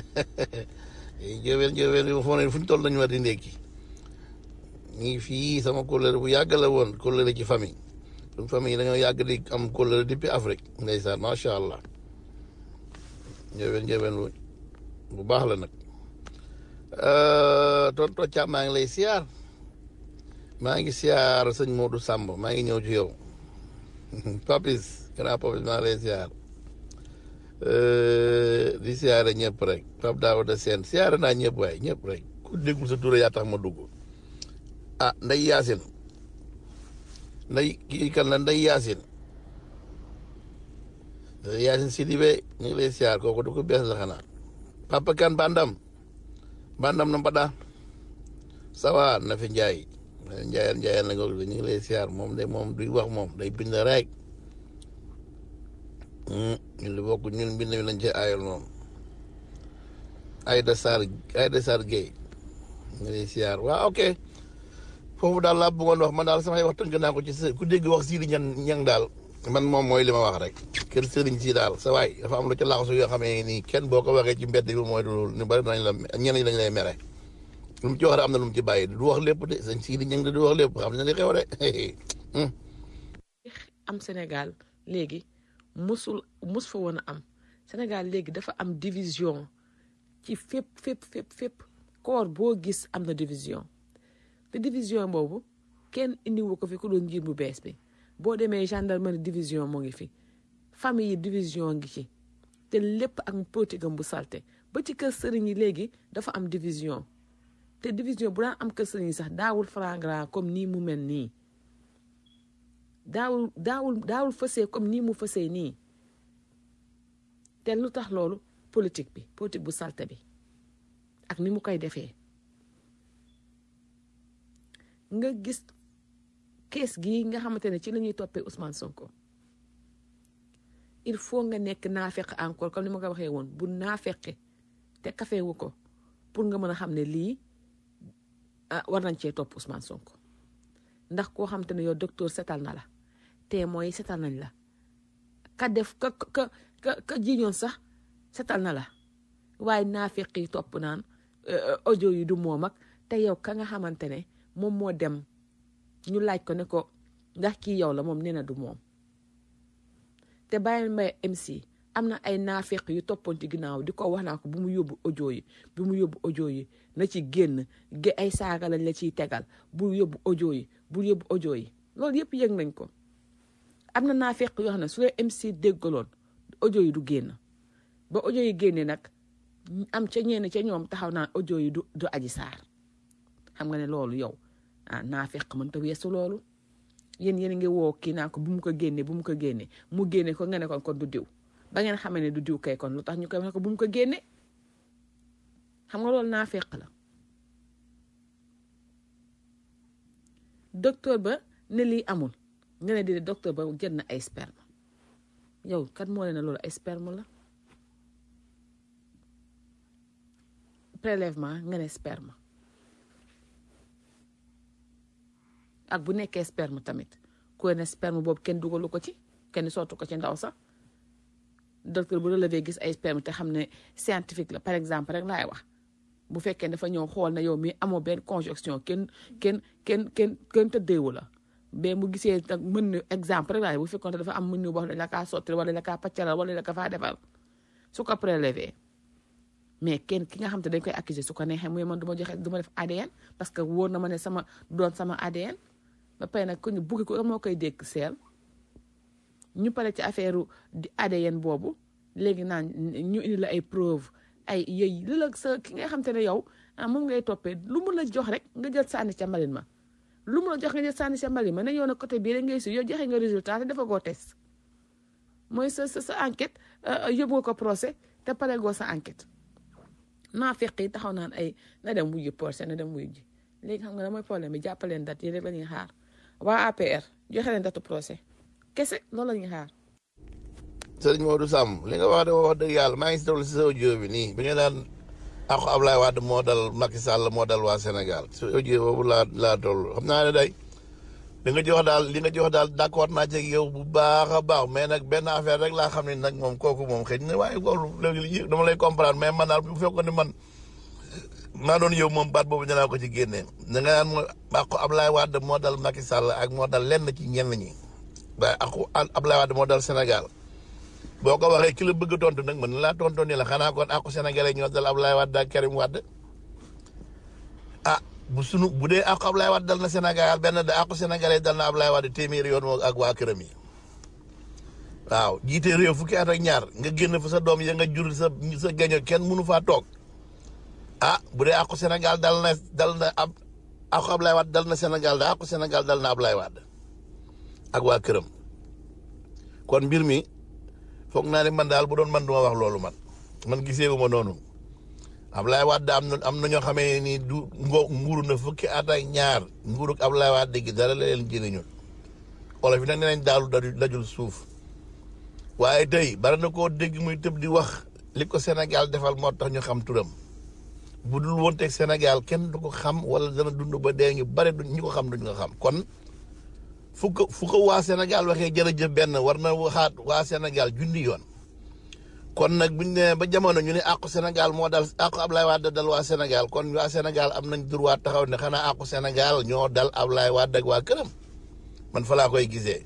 jëwel jëwel yu foo ne fu ñu toll nañu war di ndékki ñu ngi fii sama kóllëre bu yàgg la woon kóllëre ci famille suñu famille yi dañoo yàgg di am kóllëre depuis Afrique ndeysaan macha allah jëwel jëwel bu baax la nag tonto Thiam maa ngi lay siyaar maa ngi siyaar sëñ Modou Samb maa ngi ñëw ci yow Papis grand Papis maa ngi lay siyaar di siyaare ñëpp rek Pape Daouda Sène siyaare naa ñëpp waaye ñëpp rek ku déggul sa tur yaa tax ma dugg ah nday yaasin nday kii kan la nday yaasin nday yaasin Sidibé ñu ngi lay siyaar kooku du ko bees la xanaa Papa Kan Bandam Bandam na mbaɗa sawa na fi njaay njaayal njaayal na nga ñu ngi lay siyaar moom de moom duy wax moom day bind rek ñun li bokk ñun bind mi lañ ci aayal moom Aïda Sarr Aïda Sarr Gueye ñu ngi lay siyaar waaw ok foofu daal laa bëggoon wax man daal samay wax tënk naa ko ci sa ku dégg wax sii di ñan ñang daal man moom mooy li ma wax rek kër sëriñ si daal sa waay dafa am lu ci laxasu yoo xamee nii kenn boo ko waxee ci mbedd bi mooy loolu ñu bari nañ la ñenn ñi dañ lay mere lu mu ci wax rek am na lu mu ci bàyyi du wax lépp de sëñ sii di ñang de du wax lépp xam ne li xew de am Sénégal léegi musul mus fa woon a am Sénégal léegi dafa am division ci fépp fépp fépp fépp koor boo gis am na division te division boobu kenn indiwu ko fi ku doon njiit bu bees bi boo demee gendarmerie division moo ngi fi famille yi division ngi ci te lépp ak politique am bu salte ba ci kër sëriñ yi léegi dafa am division te division bu daan am kër sëriñ yi sax daawul flagrant comme nii mu mel nii daawul daawul daawul fësee comme nii mu fësee nii te lu tax loolu politique bi politique bu salte bi ak ni mu koy defee nga gis kees gi nga xamante ne ci la ñuy toppee Ousmane Sonko il faut nga nekk naafeq encore comme ni ma ko waxee woon bu naafeqe te kafewu ko pour nga mën a xam ne lii war nañ cee topp Ousmane Sonko ndax koo xamante ne yow docteur setal na la te mooy setal nañ la ka def ka ka ka ka jiñoon sax setal na la waaye naafeq yi topp naan audio yi du moom ak te yow ka nga xamante ne moom moo dem ñu laaj ko ne ko ndax kii yow la moom nee na du moom te bàyyi mbay MC am na ay naafeq yu toppoon ci ginnaaw di ko wax naa ko bu mu yóbbu audio yi bu mu yóbbu audio yi na ci génn ge ay saaga lañ la ciy tegal bu yóbbu audio yi bu yóbbu audio yi loolu yëpp yëg nañ ko am na naafeq yoo xam ne su dee MC déggaloon audio yi du génn ba audio yi génnee nag am ca ñenn ca ñoom taxaw naan audio yi du du aji saar xam nga ne loolu yow ah naafeq mën ta weesu loolu yéen yéen a ngi woo kii naa ko bu mu ko génnee bu mu ko génnee mu génne ko nga ne kon kon du diw ba ngeen xamee ne du diw kay kon lu tax ñu koy wax ko bu mu ko génne xam nga loolu naafeq la docteur ba ne lii amul nga ne di docteur ba jël na ay sperme yow kat moo leen ne loolu ay sperme la prélèvement nga ne sperme ak bu nekkee sperme tamit ku ne sperme boobu kenn dugalu ko ci kenn sottu ko ci ndaw sax docteur bu relevé gis ay sperme te xam ne scientifique la par exemple rek laay wax bu fekkee dafa ñëw xool na yow mi amoo benn conjonction kenn kenn kenn kenn kenn tëddeewu la ba mu gisee nag mën na exemple rek laay bu fekkoon dafa am mën na wax dañ la kaa sotti wala la kaa paccaral wala la ka faa defal su ko prélevé mais kenn ki nga xam te dañ koy accuser su ko neexee muy man du ma joxe du ma def ADN parce que wóor na ma ne sama doon sama ADN ba pare nag ku ñu bugg ko moo koy dégg seel ñu pare ci affaire di ADN boobu léegi naan ñu indi la ay preuve ay yëy li la sa ki nga xam te ne yow ah moom ngay toppee lu mu la jox rek nga jël sànni ca mbalin ma lu mu la jox nga jël sànni ca mbalin ma ne yow na côté bii rek ngay si yow joxe nga résultat te dafa goo test mooy sa sa sa enquête yóbbu ko procès te pare goo sa enquête naa fekk yi taxaw naan ay na dem wuyu procès na dem wuyu ji léegi xam nga ne mooy problème bi jàppaleen date yi rek la ñuy xaar waa APR joxe leen datu procès kese loolu la ñuy xaar. sëriñ Modou Samb li nga wax de wax dëgg yàlla maa ngi si dawlu si sa audio bi nii bi nga daan ako Ablaye Wade moo dal Macky Sall moo dal waa Sénégal si audio boobu laa laa toll xam naa ne day li nga jox daal li nga jox daal d'accord naa ci ak yow bu baax a baax mais nag benn affaire rek laa xam ne nag moom kooku moom xëy na waaye loolu léegi dama lay comprendre mais man daal bu fekkoon ne man maa doon yow moom baat boobu dinaa ko ci génnee da nga naan ma àqu Ablaye Wade moo dal Macky Sall ak moo dal lenn ci ñenn ñi waaye àqu Ablaye Wade moo dal Sénégal boo ko waxee ki la bëgg a tontu nag mën na laa tontu ni la xanaa kon àqu sénégalais ñoo dal Ablaye Wade ak Karim Wade ah bu sunu bu dee àqu Ablaye Wade dal na Sénégal benn de àqu sénégalais dal na Ablaye Wade téeméeri yoon moo ak waa këram yi waaw jiite réew fukki at ak ñaar nga génn fa sa doom ya nga jur sa sa gaño kenn mënu faa toog ah bu dee àqu Sénégal dal na dal na ab àqu Ablaye Wade dal na Sénégal da àqu Sénégal dal na Ablaye Wade ak waa këram kon mbir mi foog naa ne man daal bu doon man duma wax loolu man man gisee wu ma noonu Ablaye Wade am na am na ñoo xamee ni du ngo nguuru na fukki at ak ñaar nguurug Ablaye Wade gi dara la leen jëriñul olof yi nag nee nañ daalu daju- dajul suuf waaye tey bari na koo dégg muy tëb di wax li ko Sénégal defal moo tax ñu xam turam bu dul woon teg Sénégal kenn du ko xam wala dana dund ba dee ñu bare du ñu ko xam duñ ko xam kon fu ko fu ko waa Sénégal waxee jërëjëf benn war na waxaat waa Sénégal junni yoon kon nag buñ ne ba jamono ñu ne àqu Sénégal moo dal àqu Ablaye Wade dal waa Sénégal kon waa Sénégal am nañ droit taxaw ne xanaa àqu Sénégal ñoo dal Ablaye Wade ak waa këram man fa laa koy gisee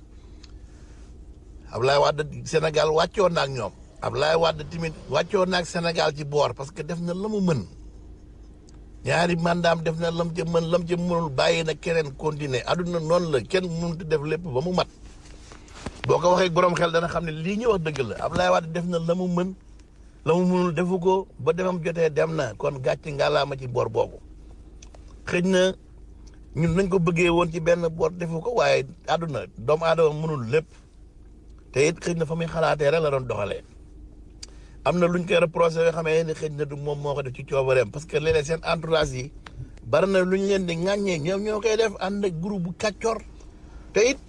Ablaye Wade Sénégal wàccoon na ak ñoom Ablaye Wade tamit wàccoon na ak Sénégal ci boor parce que def na la mu mën ñaari mandaam def na lam ca mën lam ca mënul bàyyi na keneen continuer aduna noonu la kenn mënut a def lépp ba mu mat boo ko waxee borom xel dana xam ne lii ñu wax dëgg la Ablaye Wade def na la mu mën la mu mënul defu ko ba demam jotee dem na kon gàcce ngalaama ci boor boobu xëy na ñun nañ ko bëggee woon ci benn boor defu ko waaye àdduna doomu aadama mënul lépp te it xëy na fa muy xalaatee rek la doon doxalee am na luñ koy reproché yoo xamee ni xëy na du moom moo ko def ci coobareem parce que léeg-léeg seen entourage yi bari na lu ñu leen di ŋàññee ñoom ñoo koy def ànd ak groupe bu kàccor te it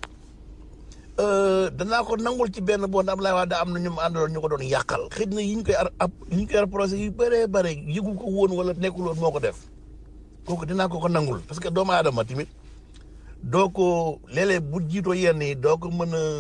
danaa ko nangul ci benn bon Ablaye Wade am na ñu mu àndaloon ñu ko doon yàqal xëy na yi ñu koy ar ab yi ñu koy reproché yu bëree bëri yëgu ko woon wala nekkul woon moo ko def kooku dinaa ko ko nangul parce que doomu aadama tamit doo ko léeg-léeg bu jiitoo yenn yi doo ko mën a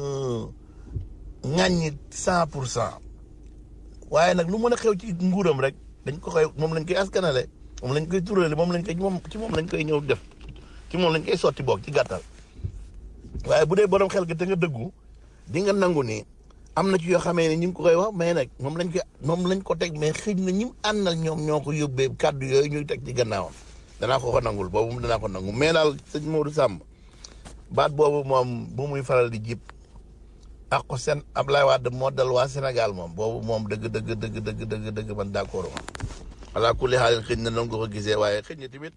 ŋàññi cent pour cent waaye nag lu mën a xew ci nguuram rek dañ ko koy moom lañ koy askanale moom lañ koy turale moom lañ koy moom ci moom lañ koy ñëw def ci moom lañ koy sotti boog ci gàttal waaye bu dee borom xel gi te nga dëggu di nga nangu ni am na ci yoo xamee ne ñu ngi ko koy wax mais nag moom lañ ko moom lañ ko teg mais xëy na ñi mu àndal ñoom ñoo ko yóbbee kàddu yooyu ñuy teg ci gannaawam danaa ko ko nangul boobu danaa ko nangu mais daal sëñ Modou Samb baat boobu moom bu muy faral di jib ak ko seen Ablaye Wade moo dal waa Sénégal moom boobu moom dëgg dëgg dëgg dëgg dëgg dëgg man d'accord ma voilà ku li xaalis xëy na nangu ko gisee waaye xëy na tamit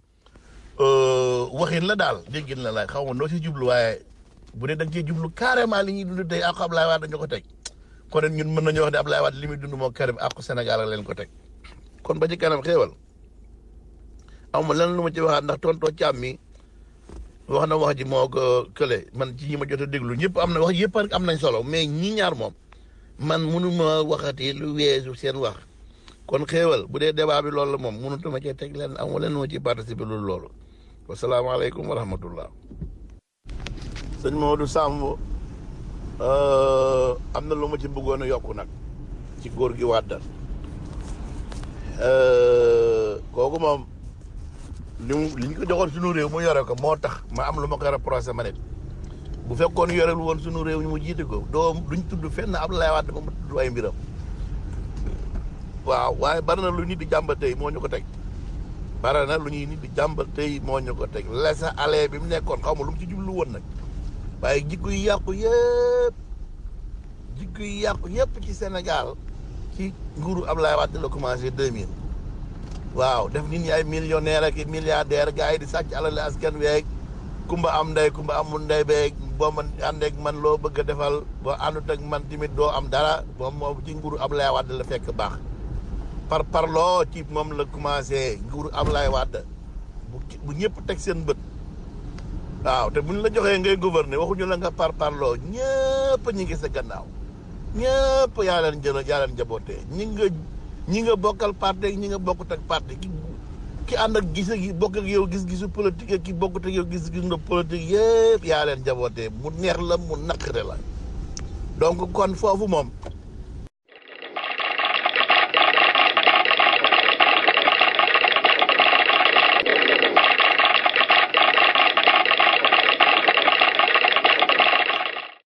waxin la daal déggin la laay xaw ma noo ci jublu waaye bu dee da nga cee jublu carrément li ñuy dund tey ak Ablaye Wade dañu ko teg kon ñun mën nañu wax ne Ablaye Wade li muy dund moo Karim ak Sénégal la leen ko teg kon ba ci kanam xéewal aw ma lenn lu ma ci waxaat ndax tontoo càmm mi wax na wax ji moo ko kële man ci ñi ma jot a déglu ñëpp am na wax yëpp am nañ solo mais ñi ñaar moom man mënuma waxati lu weesu seen wax kon xéewal bu dee débat bi loolu la moom mënutuma cee teg leen amu leen moo ci participer loolu loolu wasalaamaaleykum wa rahmatullah sëñ Maodo Samb am na lu ma ci bëggoon a yokku nag ci góor gi wàddal kooku moom li mu li ñu ko joxoon suñu réew mu yore ko moo tax ma am lu ma koy reproché ma nit bu fekkoon yorelu woon suñu réew ñu mu jiite ko doo duñ tudd fenn Abdoulaye Wade ba mu tudd ay mbiram waaw waaye bari na lu nit di jàmbat tey moo ñu ko teg bari na lu ñuy nit di jàmbat tey moo ñu ko teg laisser aller bi mu nekkoon xaw ma lu mu ci jublu woon nag waaye jikko yi yàqu yëpp jikko yi yàqu yëpp ci Sénégal ci nguuru Abdoulaye Wade la commencé 2000 waaw def nit ñi ay millionnaire ak milliardaire gars yi di sàcc alal askan weeg kumba am ndey kumba amul ndey beeg boo man àndeeg man loo bëgg a defal boo àndut ak man tamit doo am dara moom moom ci nguuru Abdoulaye Wade la fekk baax par parloo ci moom la commencé nguuru Abdoulaye Wade bu bu ñëpp teg seen bët waaw te buñ la joxee ngay gouverner waxuñu la nga par parloo ñëpp ñi ngi sa gannaaw ñëpp yaa leen jël yaa leen jabootee ñi nga ñi nga bokkal parti ak ñi nga bokkut ak parti ki ki ànd ak gis gi bokk ak yow gis-gisu politique ak ki bokkut ak yow gis-gis nga politique yëpp yaa leen jabootee mu neex la mu naqare la donc kon foofu moom